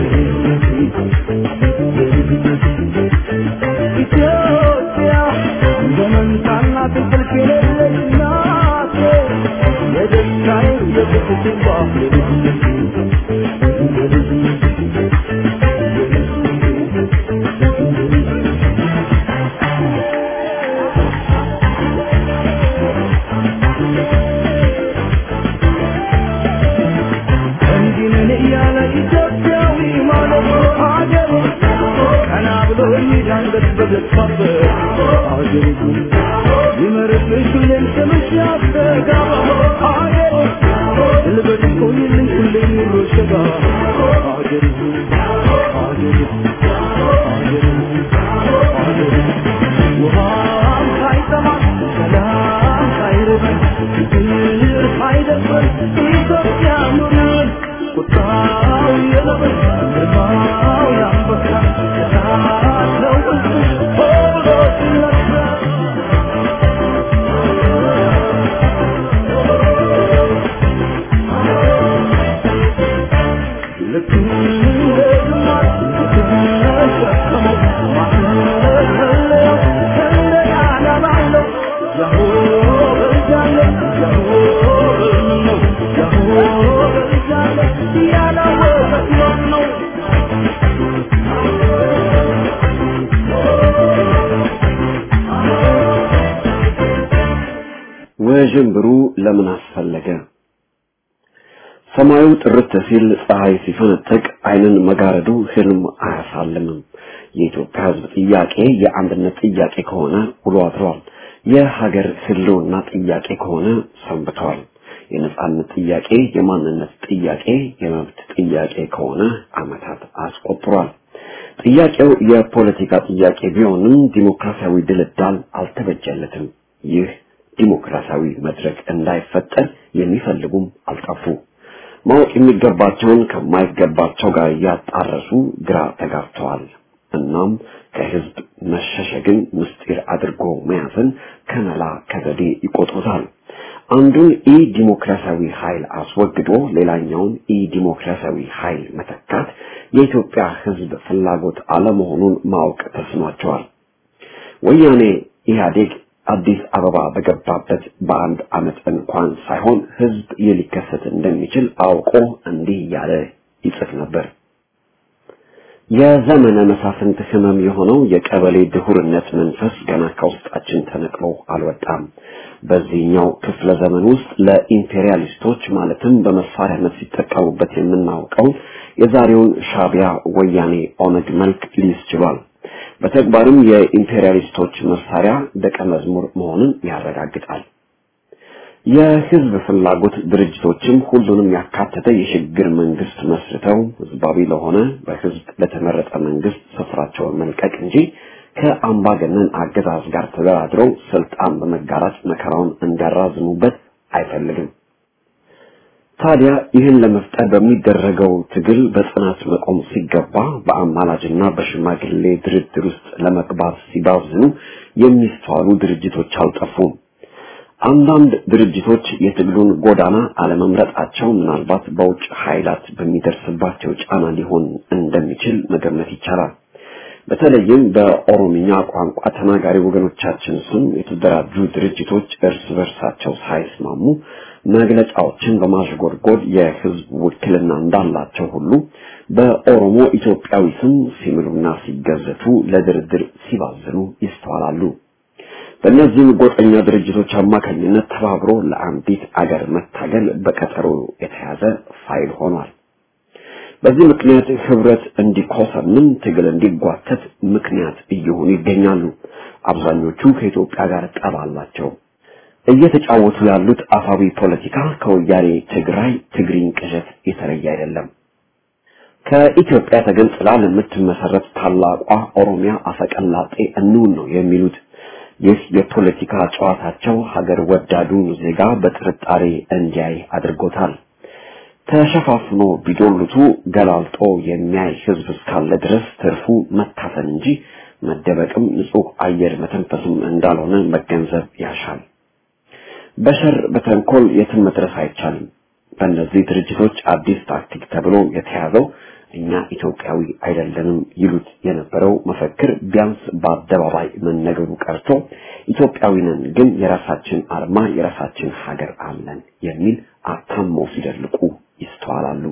ኢትዮጵያ እንደ መንታና እንቅልፍ የሌለች ናቴ የደስታዬ የቁስቴ ባፍ እንዲህ ነን እያለ ኢትዮጵያዊ ማለት ሀገሩ ቀና ብሎ የሚዳንበት በገባበት ሀገሩ ይመርብሽ ሁሌም ስምሽ ያስተጋባ ሀገሩ ልበሽ ቆይልኝ ሁሌም ኑሮ ሸጋ ሀገሩ ሀገሩ ሀገሩ ሀገሩ ውሃም ሳይጠማ ሰላም ሳይርበን ችግር ሳይደፍረን ኢትዮጵያ ኑርን ቁጣው የለበስ ግርማው የአንበሳ እሳት ነው ሕዝብሽ ሆ ብሎ ሲነሳ ልክ እንደ ግማሽ የተሸከመው ማሰለያው ሰንደቅ ዓላማው ነው። ያሆ በልጃለ ያሆ በልምን ነው ያሆ በልጃለ ያላወቀት ማን ነው? ውዥንብሩ ለምን አስፈለገ? ሰማዩ ጥርት ሲል ፀሐይ ሲፈነጥቅ ዓይንን መጋረዱ ህልም አያሳልምም። የኢትዮጵያ ሕዝብ ጥያቄ የአንድነት ጥያቄ ከሆነ ውሎ አድሯል። የሀገር ህልውና ጥያቄ ከሆነ ሰንብተዋል። የነጻነት ጥያቄ የማንነት ጥያቄ የመብት ጥያቄ ከሆነ ዓመታት አስቆጥሯል። ጥያቄው የፖለቲካ ጥያቄ ቢሆንም ዲሞክራሲያዊ ድልዳል አልተበጀለትም። ይህ ዲሞክራሲያዊ መድረክ እንዳይፈጠር የሚፈልጉም አልጠፉ። ማወቅ የሚገባቸውን ከማይገባቸው ጋር እያጣረሱ ግራ ተጋብተዋል። እናም ከህዝብ መሸሸግን ምስጢር አድርጎ መያዝን ከመላ ከዘዴ ይቆጥሩታል። አንዱን ኢ ዲሞክራሲያዊ ኃይል አስወግዶ ሌላኛውን ኢ ዲሞክራሲያዊ ኃይል መተካት የኢትዮጵያ ህዝብ ፍላጎት አለመሆኑን ማወቅ ተስኗቸዋል። ወያኔ ኢህአዴግ አዲስ አበባ በገባበት በአንድ ዓመት እንኳን ሳይሆን ህዝብ ይህ ሊከሰት እንደሚችል አውቆ እንዲህ እያለ ይጽፍ ነበር። የዘመነ መሳፍንት ህመም የሆነው የቀበሌ ድሁርነት መንፈስ ገና ከውስጣችን ተነቅሎ አልወጣም። በዚህኛው ክፍለ ዘመን ውስጥ ለኢምፔሪያሊስቶች ማለትም በመሳሪያነት ሲጠቀሙበት የምናውቀው የዛሬውን ሻቢያ፣ ወያኔ፣ ኦነግ መልክ ሊይዝ ችሏል። በተግባርም የኢምፔሪያሊስቶች መሳሪያ ደቀ መዝሙር መሆኑን ያረጋግጣል። የህዝብ ፍላጎት ድርጅቶችም ሁሉንም ያካተተ የሽግግር መንግስት መስርተው ህዝባዊ ለሆነ በህዝብ ለተመረጠ መንግስት ስፍራቸውን መልቀቅ እንጂ ከአምባገነን አገዛዝ ጋር ተደራድረው ስልጣን በመጋራት መከራውን እንዲያራዝሙበት አይፈልግም። ታዲያ ይህን ለመፍጠር በሚደረገው ትግል በጽናት መቆም ሲገባ በአማላጅና በሽማግሌ ድርድር ውስጥ ለመግባት ሲባዝኑ የሚስተዋሉ ድርጅቶች አልጠፉም። አንዳንድ ድርጅቶች የትግሉን ጎዳና አለመምረጣቸው ምናልባት በውጭ ኃይላት በሚደርስባቸው ጫና ሊሆን እንደሚችል መገመት ይቻላል። በተለይም በኦሮምኛ ቋንቋ ተናጋሪ ወገኖቻችን ስም የተደራጁ ድርጅቶች እርስ በርሳቸው ሳይስማሙ መግለጫዎችን በማሽጎድጎድ የህዝብ ውክልና እንዳላቸው ሁሉ በኦሮሞ ኢትዮጵያዊ ስም ሲምሉና ሲገዘቱ ለድርድር ሲባዝኑ ይስተዋላሉ። በእነዚህም ጎጠኛ ድርጅቶች አማካኝነት ተባብሮ ለአንዲት አገር መታገል በቀጠሮ የተያዘ ፋይል ሆኗል። በዚህ ምክንያት ህብረት እንዲኮሰምን ትግል እንዲጓተት ምክንያት እየሆኑ ይገኛሉ። አብዛኞቹ ከኢትዮጵያ ጋር ጠብ አላቸው። እየተጫወቱ ያሉት አፋዊ ፖለቲካ ከወያኔ ትግራይ ትግሪኝ ቅዠት የተለየ አይደለም። ከኢትዮጵያ ተገንጥላ ለምትመሰረት ታላቋ ኦሮሚያ አፈቀላጤ እንውን ነው የሚሉት። ይህ የፖለቲካ ጨዋታቸው ሀገር ወዳዱን ዜጋ በጥርጣሬ እንዲያይ አድርጎታል። ተሸፋፍኖ ቢዶልቱ ገላልጦ የሚያይ ህዝብ እስካለ ድረስ ትርፉ መታፈን እንጂ መደበቅም ንጹህ አየር መተንፈስም እንዳልሆነ መገንዘብ ያሻል። በሸር በተንኮል የትም መድረስ አይቻልም። በእነዚህ ድርጅቶች አዲስ ታክቲክ ተብሎ የተያዘው እኛ ኢትዮጵያዊ አይደለንም ይሉት የነበረው መፈክር ቢያንስ በአደባባይ መነገሩ ቀርቶ ኢትዮጵያዊ ነን ግን የራሳችን አርማ የራሳችን ሀገር አለን የሚል አታመው ሲደልቁ ይስተዋላሉ።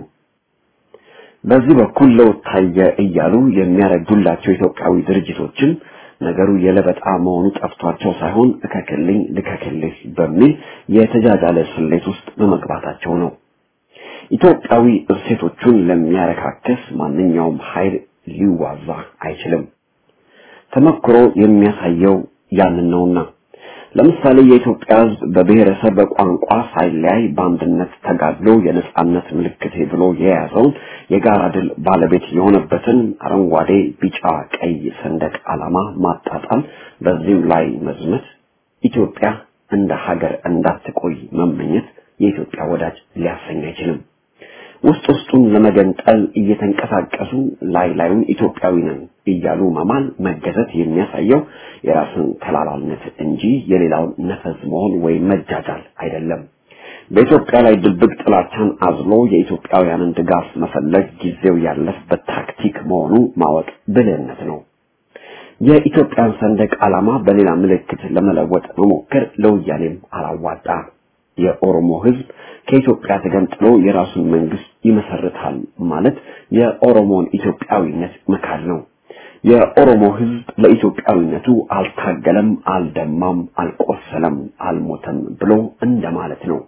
በዚህ በኩል ለውጥ ታየ እያሉ የሚያረዱላቸው ኢትዮጵያዊ ድርጅቶችን ነገሩ የለበጣ መሆኑ ጠፍቷቸው ሳይሆን እከክልኝ ልከክልህ በሚል የተጃጃለ ስሌት ውስጥ በመግባታቸው ነው። ኢትዮጵያዊ እሴቶቹን ለሚያረካክስ ማንኛውም ኃይል ሊዋዛ አይችልም። ተመክሮ የሚያሳየው ያንን ነውና ለምሳሌ የኢትዮጵያ ሕዝብ በብሔረሰብ በቋንቋ ሳይለያይ በአንድነት ተጋድሎ የነጻነት ምልክቴ ብሎ የያዘውን የጋራ ድል ባለቤት የሆነበትን አረንጓዴ፣ ቢጫ፣ ቀይ ሰንደቅ ዓላማ ማጣጣል፣ በዚህም ላይ መዝመት፣ ኢትዮጵያ እንደ ሀገር እንዳትቆይ መመኘት የኢትዮጵያ ወዳጅ ሊያሰኝ አይችልም። ውስጥ ውስጡን ለመገንጠል እየተንቀሳቀሱ ላይ ላዩን ኢትዮጵያዊ ነን እያሉ መማል መገዘት የሚያሳየው የራስን ተላላነት እንጂ የሌላውን ነፈዝ መሆን ወይም መጃጃል አይደለም። በኢትዮጵያ ላይ ድብቅ ጥላቻን አዝሎ የኢትዮጵያውያንን ድጋፍ መፈለግ ጊዜው ያለፈበት ታክቲክ መሆኑ ማወቅ ብልህነት ነው። የኢትዮጵያን ሰንደቅ ዓላማ በሌላ ምልክት ለመለወጥ መሞከር ለወያኔም አላዋጣ። የኦሮሞ ሕዝብ ከኢትዮጵያ ተገንጥሎ የራሱን መንግስት ይመሰርታል ማለት የኦሮሞን ኢትዮጵያዊነት መካድ ነው። የኦሮሞ ሕዝብ ለኢትዮጵያዊነቱ አልታገለም፣ አልደማም፣ አልቆሰለም፣ አልሞተም ብሎ እንደማለት ነው።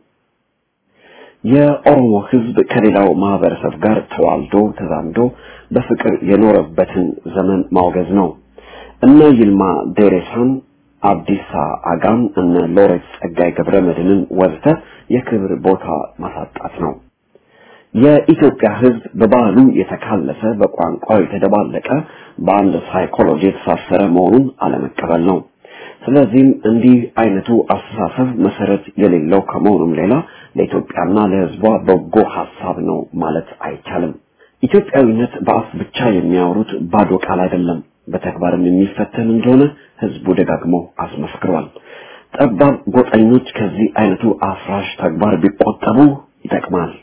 የኦሮሞ ሕዝብ ከሌላው ማህበረሰብ ጋር ተዋልዶ ተዛምዶ በፍቅር የኖረበትን ዘመን ማውገዝ ነው። እነ ይልማ ዴሬሳን፣ አብዲሳ አጋን፣ እነ ሎሬት ጸጋይ ገብረ መድህንን ወዘተ የክብር ቦታ ማሳጣት ነው። የኢትዮጵያ ሕዝብ በባህሉ የተካለሰ በቋንቋው የተደባለቀ በአንድ ሳይኮሎጂ የተሳሰረ መሆኑን አለመቀበል ነው። ስለዚህም እንዲህ አይነቱ አስተሳሰብ መሰረት የሌለው ከመሆኑም ሌላ ለኢትዮጵያና ለሕዝቧ በጎ ሐሳብ ነው ማለት አይቻልም። ኢትዮጵያዊነት በአፍ ብቻ የሚያወሩት ባዶ ቃል አይደለም፣ በተግባርም የሚፈተን እንደሆነ ሕዝቡ ደጋግሞ አስመስክሯል። ጠባብ ጎጠኞች ከዚህ አይነቱ አፍራሽ ተግባር ቢቆጠቡ ይጠቅማል።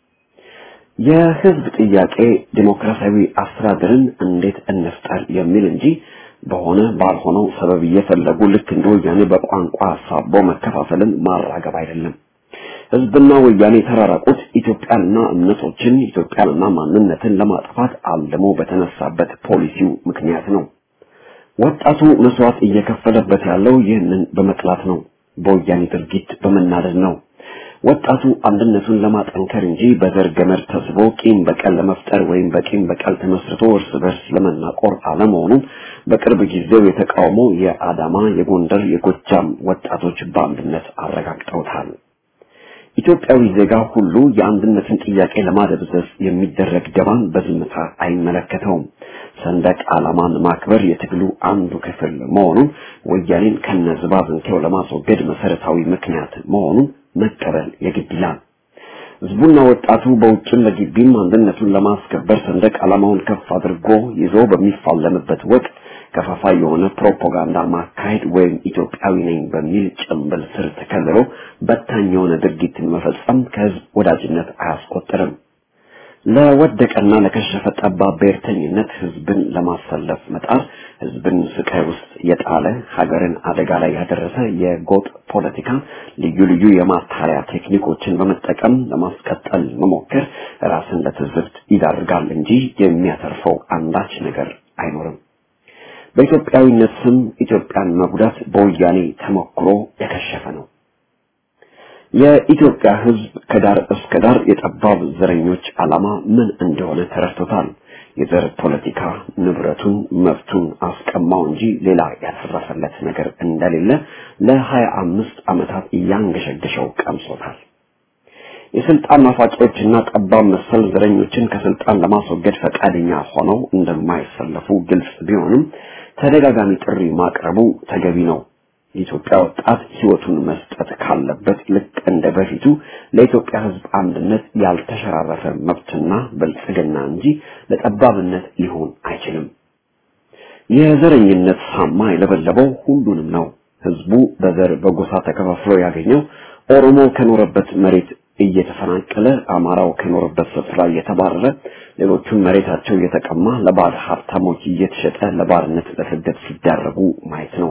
የህዝብ ጥያቄ ዲሞክራሲያዊ አስተዳደርን እንዴት እንፍጠር የሚል እንጂ በሆነ ባልሆነው ሰበብ እየፈለጉ ልክ እንደ ወያኔ በቋንቋ አሳቦ መከፋፈልን ማራገብ አይደለም። ህዝብና ወያኔ የተራራቁት ኢትዮጵያንና እምነቶችን ኢትዮጵያንና ማንነትን ለማጥፋት አልሞ በተነሳበት ፖሊሲው ምክንያት ነው። ወጣቱ መስዋዕት እየከፈለበት ያለው ይህንን በመጥላት ነው። በወያኔ ድርጊት በመናደድ ነው። ወጣቱ አንድነቱን ለማጠንከር እንጂ በዘር ገመድ ተስቦ ቂም በቀል ለመፍጠር ወይም በቂም በቀል ተመስርቶ እርስ በርስ ለመናቆር አለመሆኑን በቅርብ ጊዜው የተቃውሞ የአዳማ፣ የጎንደር፣ የጎጃም ወጣቶች በአንድነት አረጋግጠውታል። ኢትዮጵያዊ ዜጋ ሁሉ የአንድነትን ጥያቄ ለማደብዘዝ የሚደረግ ደባን በዝምታ አይመለከተውም። ሰንደቅ ዓላማን ማክበር የትግሉ አንዱ ክፍል መሆኑን ወያኔን ከነዝባዝንኬው ለማስወገድ መሰረታዊ ምክንያት መሆኑን መቀበል የግድ ይላል። ህዝቡና ወጣቱ በውጭም በግቢም አንድነቱን ለማስከበር ሰንደቅ ዓላማውን ከፍ አድርጎ ይዞ በሚፋለምበት ወቅት ከፋፋይ የሆነ ፕሮፓጋንዳ ማካሄድ ወይም ኢትዮጵያዊ ነኝ በሚል ጭንብል ስር ተከልሎ በታኝ የሆነ ድርጊትን መፈጸም ከህዝብ ወዳጅነት አያስቆጥርም። ለወደቀና ለከሸፈ ጠባብ ብሔርተኝነት ህዝብን ለማሰለፍ መጣር ህዝብን ስቃይ ውስጥ የጣለ ሀገርን አደጋ ላይ ያደረሰ የጎጥ ፖለቲካ ልዩ ልዩ የማታለያ ቴክኒኮችን በመጠቀም ለማስቀጠል መሞከር ራስን ለትዝብት ይዳርጋል እንጂ የሚያተርፈው አንዳች ነገር አይኖርም። በኢትዮጵያዊነት ስም ኢትዮጵያን መጉዳት በወያኔ ተሞክሮ የከሸፈ ነው። የኢትዮጵያ ህዝብ ከዳር እስከ ዳር የጠባብ ዘረኞች ዓላማ ምን እንደሆነ ተረድቶታል። የዘር ፖለቲካ ንብረቱን መብቱን አስቀማው እንጂ ሌላ ያተረፈለት ነገር እንደሌለ ለሀያ አምስት ዓመታት እያንገሸገሸው ቀምሶታል። የስልጣን ናፋቂዎችና ጠባብ መሰል ዘረኞችን ከስልጣን ለማስወገድ ፈቃደኛ ሆነው እንደማይሰለፉ ግልጽ ቢሆንም ተደጋጋሚ ጥሪ ማቅረቡ ተገቢ ነው። የኢትዮጵያ ወጣት ህይወቱን መስጠት ካለበት ልክ እንደ በፊቱ ለኢትዮጵያ ህዝብ አንድነት ያልተሸራረፈ መብትና ብልጽግና እንጂ ለጠባብነት ሊሆን አይችልም። የዘረኝነት ሳማ የለበለበው ሁሉንም ነው። ህዝቡ በዘር በጎሳ ተከፋፍሎ ያገኘው ኦሮሞ ከኖረበት መሬት እየተፈናቀለ አማራው ከኖረበት ስፍራ እየተባረረ ሌሎቹም መሬታቸው እየተቀማ ለባዕድ ሀብታሞች እየተሸጠ ለባርነት ለስደት ሲዳረጉ ማየት ነው።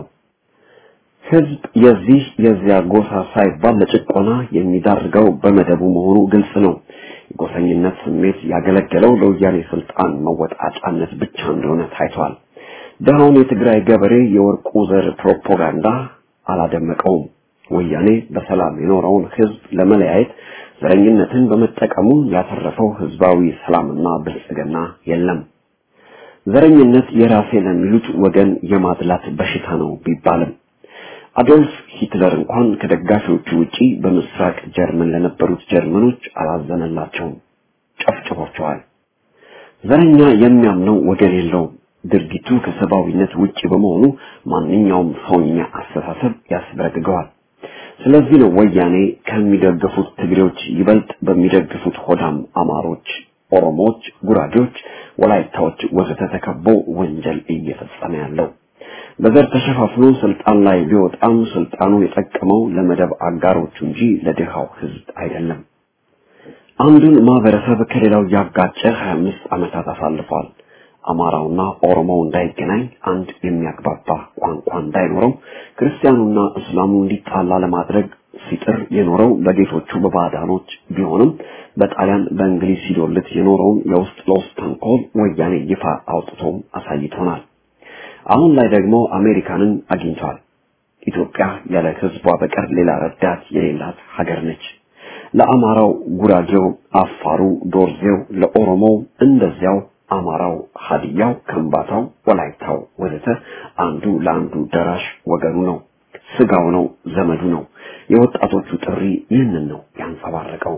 ህዝብ የዚህ የዚያ ጎሳ ሳይባል ለጭቆና የሚዳርገው በመደቡ መሆኑ ግልጽ ነው። የጎሰኝነት ስሜት ያገለገለው ለወያኔ ስልጣን መወጣጫነት ብቻ እንደሆነ ታይቷል። ደሃውን የትግራይ ገበሬ የወርቁ ዘር ፕሮፓጋንዳ አላደመቀውም። ወያኔ በሰላም የኖረውን ህዝብ ለመለያየት ዘረኝነትን በመጠቀሙ ያተረፈው ህዝባዊ ሰላምና ብልጽግና የለም። ዘረኝነት የራሴ ለሚሉት ወገን የማድላት በሽታ ነው ቢባልም አዶልፍ ሂትለር እንኳን ከደጋፊዎቹ ውጪ በምስራቅ ጀርመን ለነበሩት ጀርመኖች አላዘነላቸውም፣ ጨፍጭፏቸዋል። ዘረኛ የሚያምነው ወገን የለውም። ድርጊቱ ከሰብአዊነት ውጪ በመሆኑ ማንኛውም ሰውኛ አስተሳሰብ ያስበረግገዋል። ስለዚህ ነው ወያኔ ከሚደግፉት ትግሬዎች ይበልጥ በሚደግፉት ሆዳም አማሮች፣ ኦሮሞዎች፣ ጉራጌዎች፣ ወላይታዎች ወዘተ ተከቦ ወንጀል እየፈጸመ ያለው። በዘር ተሸፋፍኖ ስልጣን ላይ ቢወጣም ስልጣኑ የጠቀመው ለመደብ አጋሮቹ እንጂ ለድሃው ህዝብ አይደለም። አንዱን ማህበረሰብ ከሌላው ያጋጨ 25 ዓመታት አሳልፏል። አማራውና ኦሮሞው እንዳይገናኝ አንድ የሚያግባባ ቋንቋ እንዳይኖረው ክርስቲያኑና እስላሙ እንዲጣላ ለማድረግ ሲጥር የኖረው በጌቶቹ በባዕዳኖች ቢሆንም በጣሊያን በእንግሊዝ ሲዶልት የኖረውን የውስጥ ለውስጥ ተንኮል ወያኔ ይፋ አውጥቶም አሳይቶናል። አሁን ላይ ደግሞ አሜሪካንን አግኝቷል። ኢትዮጵያ ያለ ህዝቧ በቀር ሌላ ረዳት የሌላት ሀገር ነች። ለአማራው ጉራጌው፣ አፋሩ፣ ዶርዜው፣ ለኦሮሞው እንደዚያው አማራው፣ ሀዲያው፣ ከምባታው፣ ወላይታው ወዘተ አንዱ ለአንዱ ደራሽ ወገኑ ነው፣ ስጋው ነው፣ ዘመዱ ነው። የወጣቶቹ ጥሪ ይህንን ነው የሚንጸባረቀው።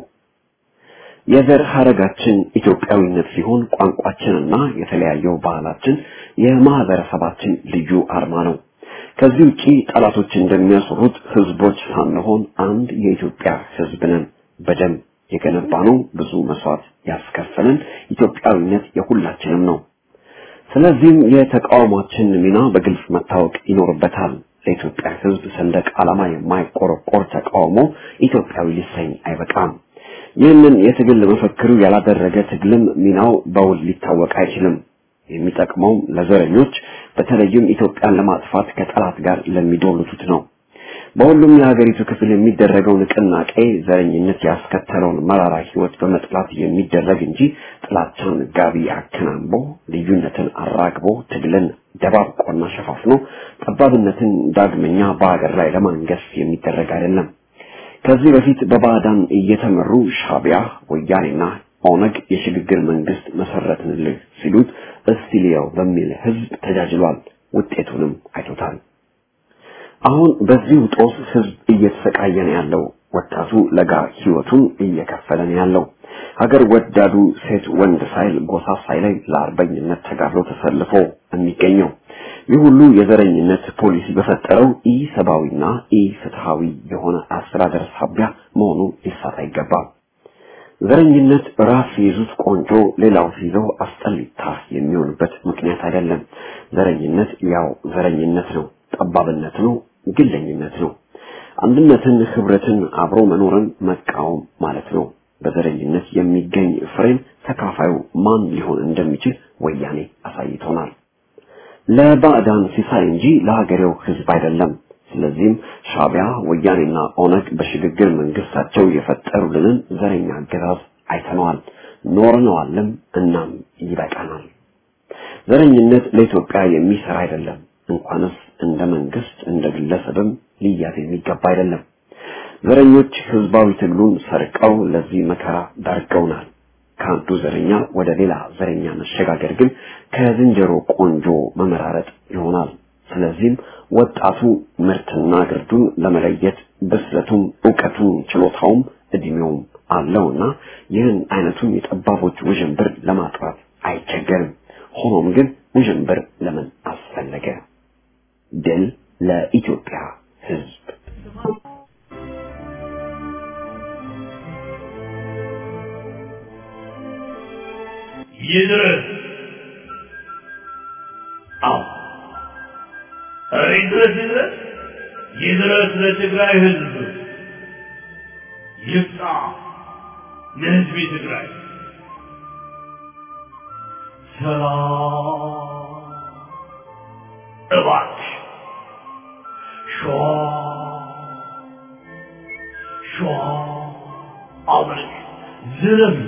የዘር ሀረጋችን ኢትዮጵያዊነት ሲሆን ቋንቋችንና የተለያየው ባህላችን የማህበረሰባችን ልዩ አርማ ነው። ከዚህ ውጪ ጠላቶች እንደሚያስሩት ህዝቦች ሳንሆን አንድ የኢትዮጵያ ህዝብ ነን። በደም የገነባነው ብዙ መስዋዕት ያስከፈለን ኢትዮጵያዊነት የሁላችንም ነው። ስለዚህም የተቃውሟችን ሚና በግልጽ መታወቅ ይኖርበታል። ለኢትዮጵያ ህዝብ ሰንደቅ ዓላማ የማይቆረቆር ተቃውሞ ኢትዮጵያዊ ሊሰኝ አይበቃም። ይህንን የትግል መፈክሩ ያላደረገ ትግልም ሚናው በውል ሊታወቅ አይችልም። የሚጠቅመው ለዘረኞች በተለይም ኢትዮጵያን ለማጥፋት ከጠላት ጋር ለሚዶሉቱት ነው። በሁሉም የሀገሪቱ ክፍል የሚደረገው ንቅናቄ ዘረኝነት ያስከተለውን መራራ ህይወት በመጥላት የሚደረግ እንጂ ጥላቻን ጋቢ አከናንቦ ልዩነትን አራግቦ ትግልን ደባብቆና ሸፋፍኖ ጠባብነትን ዳግመኛ በሀገር ላይ ለማንገስ የሚደረግ አይደለም። ከዚህ በፊት በባዕዳን እየተመሩ ሻቢያ፣ ወያኔና ኦነግ የሽግግር መንግስት መሰረትንልህ ሲሉት እስቲ ልየው በሚል ህዝብ ተጃጅሏል። ውጤቱንም አይቶታል። አሁን በዚህ ጦስ ህዝብ እየተሰቃየ ነው ያለው። ወጣቱ ለጋ ህይወቱን እየከፈለ ነው ያለው። ሀገር ወዳዱ ሴት ወንድ ሳይል ጎሳ ሳይለይ ለአርበኝነት ተጋድሎ ተሰልፎ የሚገኘው ይህ ሁሉ የዘረኝነት ፖሊሲ በፈጠረው ኢ ሰብአዊና ኢ ፍትሃዊ የሆነ አስተዳደር ሳቢያ መሆኑ ሊሳት አይገባም። ዘረኝነት ራስ ሲይዙት ቆንጆ ሌላው ሲይዘው አስጠሊታ የሚሆንበት ምክንያት አይደለም። ዘረኝነት ያው ዘረኝነት ነው፣ ጠባብነት ነው፣ ግለኝነት ነው። አንድነትን፣ ህብረትን፣ አብሮ መኖርን መቃወም ማለት ነው። በዘረኝነት የሚገኝ ፍሬን ተካፋዩ ማን ሊሆን እንደሚችል ወያኔ አሳይቶናል። ለባዕዳን ሲሳይ እንጂ ለሀገሬው ህዝብ አይደለም። ስለዚህም ሻቢያ ወያኔና ኦነግ በሽግግር መንግስታቸው የፈጠሩልንን ዘረኛ አገዛዝ አይተነዋል፣ ኖርነዋልም። እናም ይበቃናል። ዘረኝነት ለኢትዮጵያ የሚሰራ አይደለም። እንኳንስ እንደ መንግስት እንደ ግለሰብም ሊያዝ የሚገባ አይደለም። ዘረኞች ህዝባዊ ትግሉን ሰርቀው ለዚህ መከራ ዳርገውናል። ከአንዱ ዘረኛ ወደ ሌላ ዘረኛ መሸጋገር ግን ከዝንጀሮ ቆንጆ መመራረጥ ይሆናል። ስለዚህም ወጣቱ ምርትና ግርዱን ለመለየት ብስለቱም እውቀቱም ችሎታውም እድሜውም አለውና ይህን አይነቱን የጠባቦች ውዥንብር ለማጥራት አይቸገርም። ሆኖም ግን ውዥንብር ለምን አስፈለገ? ድል ለኢትዮጵያ ህዝብ። ይድረስ። አዎ ኧረ ይድረስ ይድረስ ይድረስ ለትግራይ ህዝብ ይብቃ ለህዝብ ትግራይ ሰላም እባክሽ ሸዋ ሸዋ አብረሽ ዝረም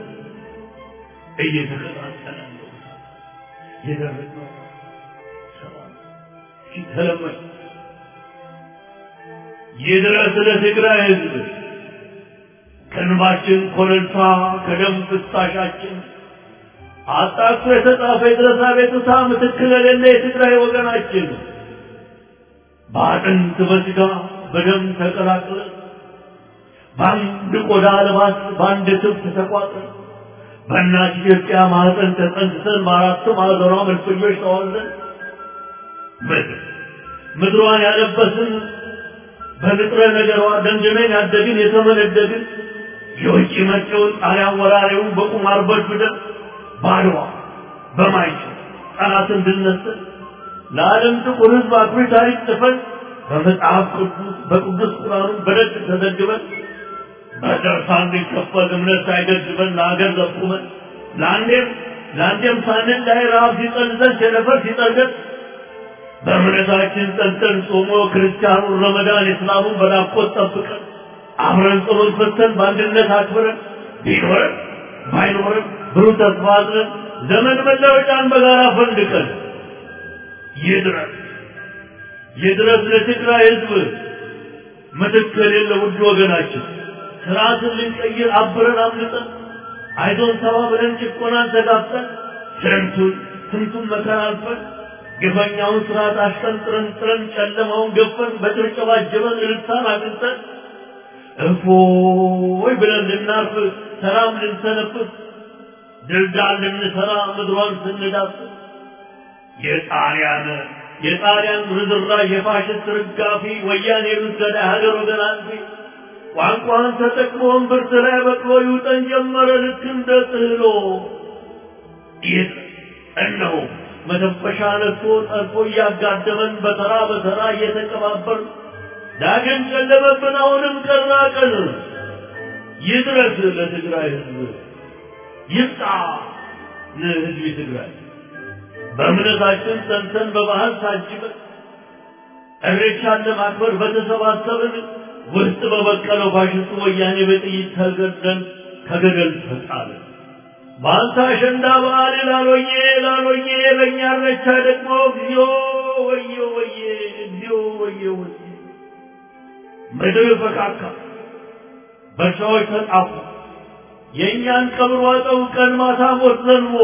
እየተቀጣጠለ ነው የደረሰው ሰላም ሲተለመድ ይድረስ ለትግራይ ህዝብ ከእንባችን ኮረልታ ከደም ፍሳሻችን አጣጥፎ የተጻፈ የድረሳ ቤቱታ ምትክ ለሌለ የትግራይ ወገናችን በአጥንት በስጋ በደም ተቀላቅለ በአንድ ቆዳ ልባስ በአንድ ትብት ተቋጥረን በእናት ኢትዮጵያ ማህፀን ተጸንሰን በአራቱ ማዕዘኗ መልፈኞች ተዋለን ምድር ምድሯን ያለበስን በንጥረ ነገሯ ደንድነን ያደግን የተመነደግን የውጭ መጪውን ጣሊያን ወራሪውን በቁማር በድብደን ባድዋ በማይችል ጠላትን ድልነስን ለዓለም ጥቁር ህዝብ አኩሪ ታሪክ ጽፈን በመጽሐፍ ቅዱስ በቅዱስ ቁርአኑን በደግ ተዘግበን በደርሳ እንዲከፈል እምነት ሳይገድበን ለሀገር ዘቁመን ለአንዴም ለአንዴም ሳንን ላይ ረሃብ ሲጠልዘን ቸነፈር ሲጠልገን በእምነታችን ጸንተን ጾሞ ክርስቲያኑን ረመዳን እስላሙን በናፍቆት ጠብቀን አብረን ጸሎት ፈተን በአንድነት አክብረን ቢኖረን ባይኖረን ብሩህ ተስፋ አዝነን ዘመን መለወጫን በጋራ ፈንድቀን ይድረስ ይድረስ ለትግራይ ህዝብ ምትክ የሌለ ውድ ወገናችን ስርዓትን ልንቀይር አብረን አምልጠን አይዞን ተባብለን ጭቆናን ተጋፍጠን ስንቱን ስንቱን መከራ አልፈን ግፈኛውን ስርዓት አሽቀንጥረን ጥረን ጨለማውን ገፈን በጭብጨባ ጀበን እልልታን አግኝተን እፎይ ብለን ልናርፍ ሰላም ልንሰነፍስ ድልዳል ልንሰራ ምድሯን ስንዳስስ የጣሊያን የጣሊያን ርዝራዥ የፋሽስት ርጋፊ ወያኔ ብትገዳ ሀገር ወገን አጥፊ ቋንቋን ተጠቅሞ እምብርት ላይ በቅሎ ይውጠን ጀመረ ልክ እንደ ጥህሎ ይህ እነሆ መተንፈሻ ነስቶ ጠልፎ እያጋደመን በተራ በተራ እየተቀባበር ዳግም ጨለመብን አሁንም ቀና ቀን ይድረስ ለትግራይ ህዝብ ይብቃ ለህዝብ ትግራይ በእምነታችን ጸንተን በባህል ታጅበን እሬቻን ለማክበር በተሰባሰብን ውስጥ በበቀለው ፋሽስቱ ወያኔ በጥይት ተገደን ከገደል ተጣልን። በአንተ አሸንዳ በዓል ላሎዬ ላሎዬ በእኛ እሬቻ ደግሞ እግዚኦ ወየ ወየ እግዚኦ ወየ ወየ ምድር ፈካካ፣ በሻዎች ተጣፉ። የእኛን ቀብር ዋጠው ቀን ማታ ሞት ዘንቦ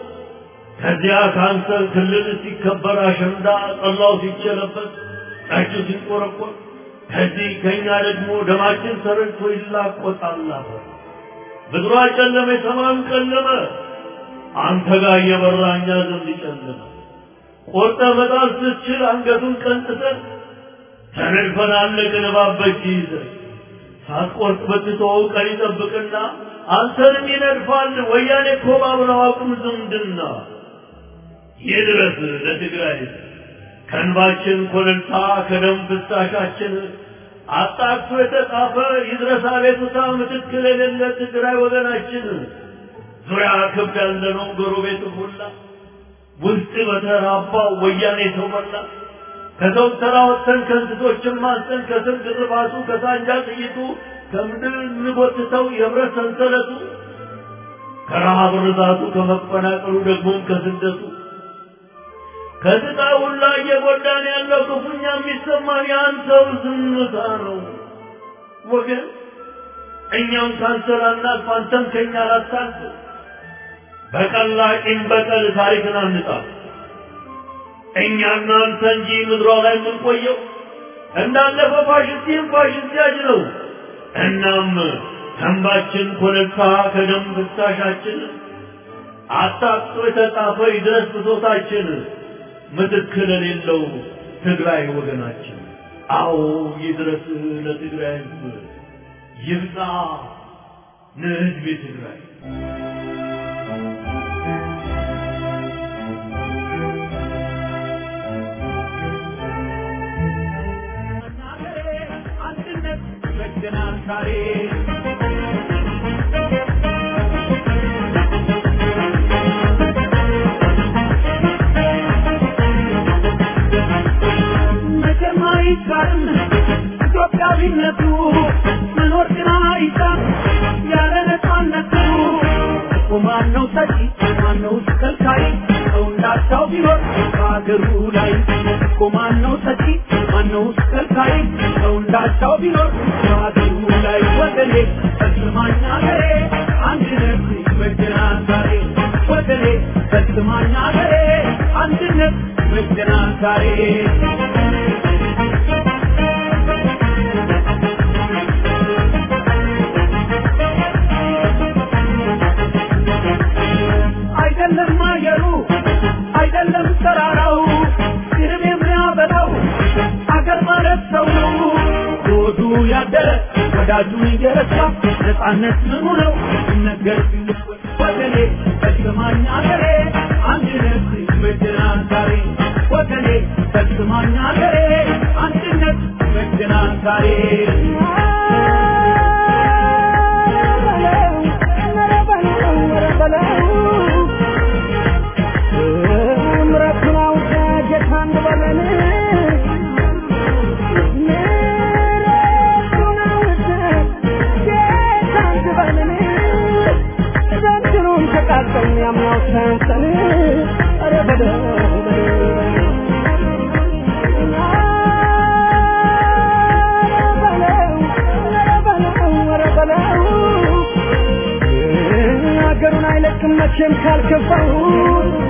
ከዚያ ካንሰር ክልል ሲከበር አሸንዳ ጠላው ሲቸለበት ጠጁ ሲንቆረቆር ከዚህ ከእኛ ደግሞ ደማችን ተረድቶ ይላቆጣል አፈር። ምድሯ ጨለመ፣ ሰማዩም ጨለመ። አንተ ጋር እየበራ እኛ ዘንድ ጨለመ። ቆርጠ መጣል ስትችል አንገቱን ቀንጥተን ተነድፈን አለቅን እባብ በእጅ ይዘን ሳትቆርጥ በትተወው ቀን ይጠብቅና አንተንም ይነድፋል። ወያኔ እኮ ባብረው አቁም ዝምድና ይድረስ ለትግራይ ከእንባችን ኮለልታ ከደም ፍሳሻችን አጣቅሶ የተጻፈ ይድረስ አቤቱታ ምትክል የሌለ ትግራይ ወገናችን ዙሪያ ክብ ያለነው ጎረቤት ሁላ ውስጥ በተራባው ወያኔ ተሞላ ከሰው ተራ ወጥተን ከእንስሶችም አንስተን ከስር ግርባቱ ከሳንጃ ጥይቱ ከምድር እንጎትተው የብረት ሰንሰለቱ ከረሃብ ርዛቱ ከመፈናቀሉ ደግሞም ከስደቱ ከስቃ ሁላ እየጎዳን ያለው ክፉኛ የሚሰማን የአንተው ዝምታ ነው ወገን። እኛም ካንተ ላናልፍ አንተም ከኛ ላታልፍ። በቀላ ቂም በቀል ታሪክን አንጻፍ። እኛና አንተ እንጂ ምድሯ ላይ የምንቆየው እንዳለፈ ፋሽስት ይህም ፋሽስት ያጅ ነው። እናም ተንባችን ኮለልታ ከደም ፍሳሻችን አጣቅሶ የተጻፈ ይድረስ ብሶታችን ምትክ ለሌለው ትግራይ ወገናችን። አዎ ይድረስ ለትግራይ ሕዝብ ይብቃ ለሕዝብ ትግራይ። አንድነት ይበጀናል ዛሬ መቼም አይቻልም ኢትዮጵያዊነቱ መኖር ግን አይቻል ያለ ነፃነቱ እኮ ማነው ሰጪ ማነው ከልካይ ሰው እንዳቻው ቢኖር በሀገሩ ላይ እኮ ማነው ሰጪ ማነው ከልካይ ሰው እንዳቻው ቢኖር በሀገሩ ላይ ወገኔ ፈጽማኝ ሀገሬ አንድነት ይበጀናል ዛሬ ወገኔ ፈጽማኝ ሀገሬ አንድነት ይበጀናል ዛሬ አይደለም አየሩ አይደለም ተራራው ይህም የሚያበላው አገር ማለት ሰው ነው። ሆዱ ያደረ ወዳጁን እየረሳ ነፃነት ምኑ ነው ሲነገር ሲለወጥ ወገኔ ፈጽማኝ አገሬ አንድነት ይበጀናል ዛሬ ወገኔ ፈጽማኝ አገሬ አንድነት ይበጀናል ዛሬ ምረቱን አውቀ ጌታ እንበለን ምረቱን አውቀ ጌታ እንበለን ዘንድሮም ተቃጠል ያምናው ሰንሰን ኧረ በለው ሀገሩን አይለቅም መቼም ካልከፋው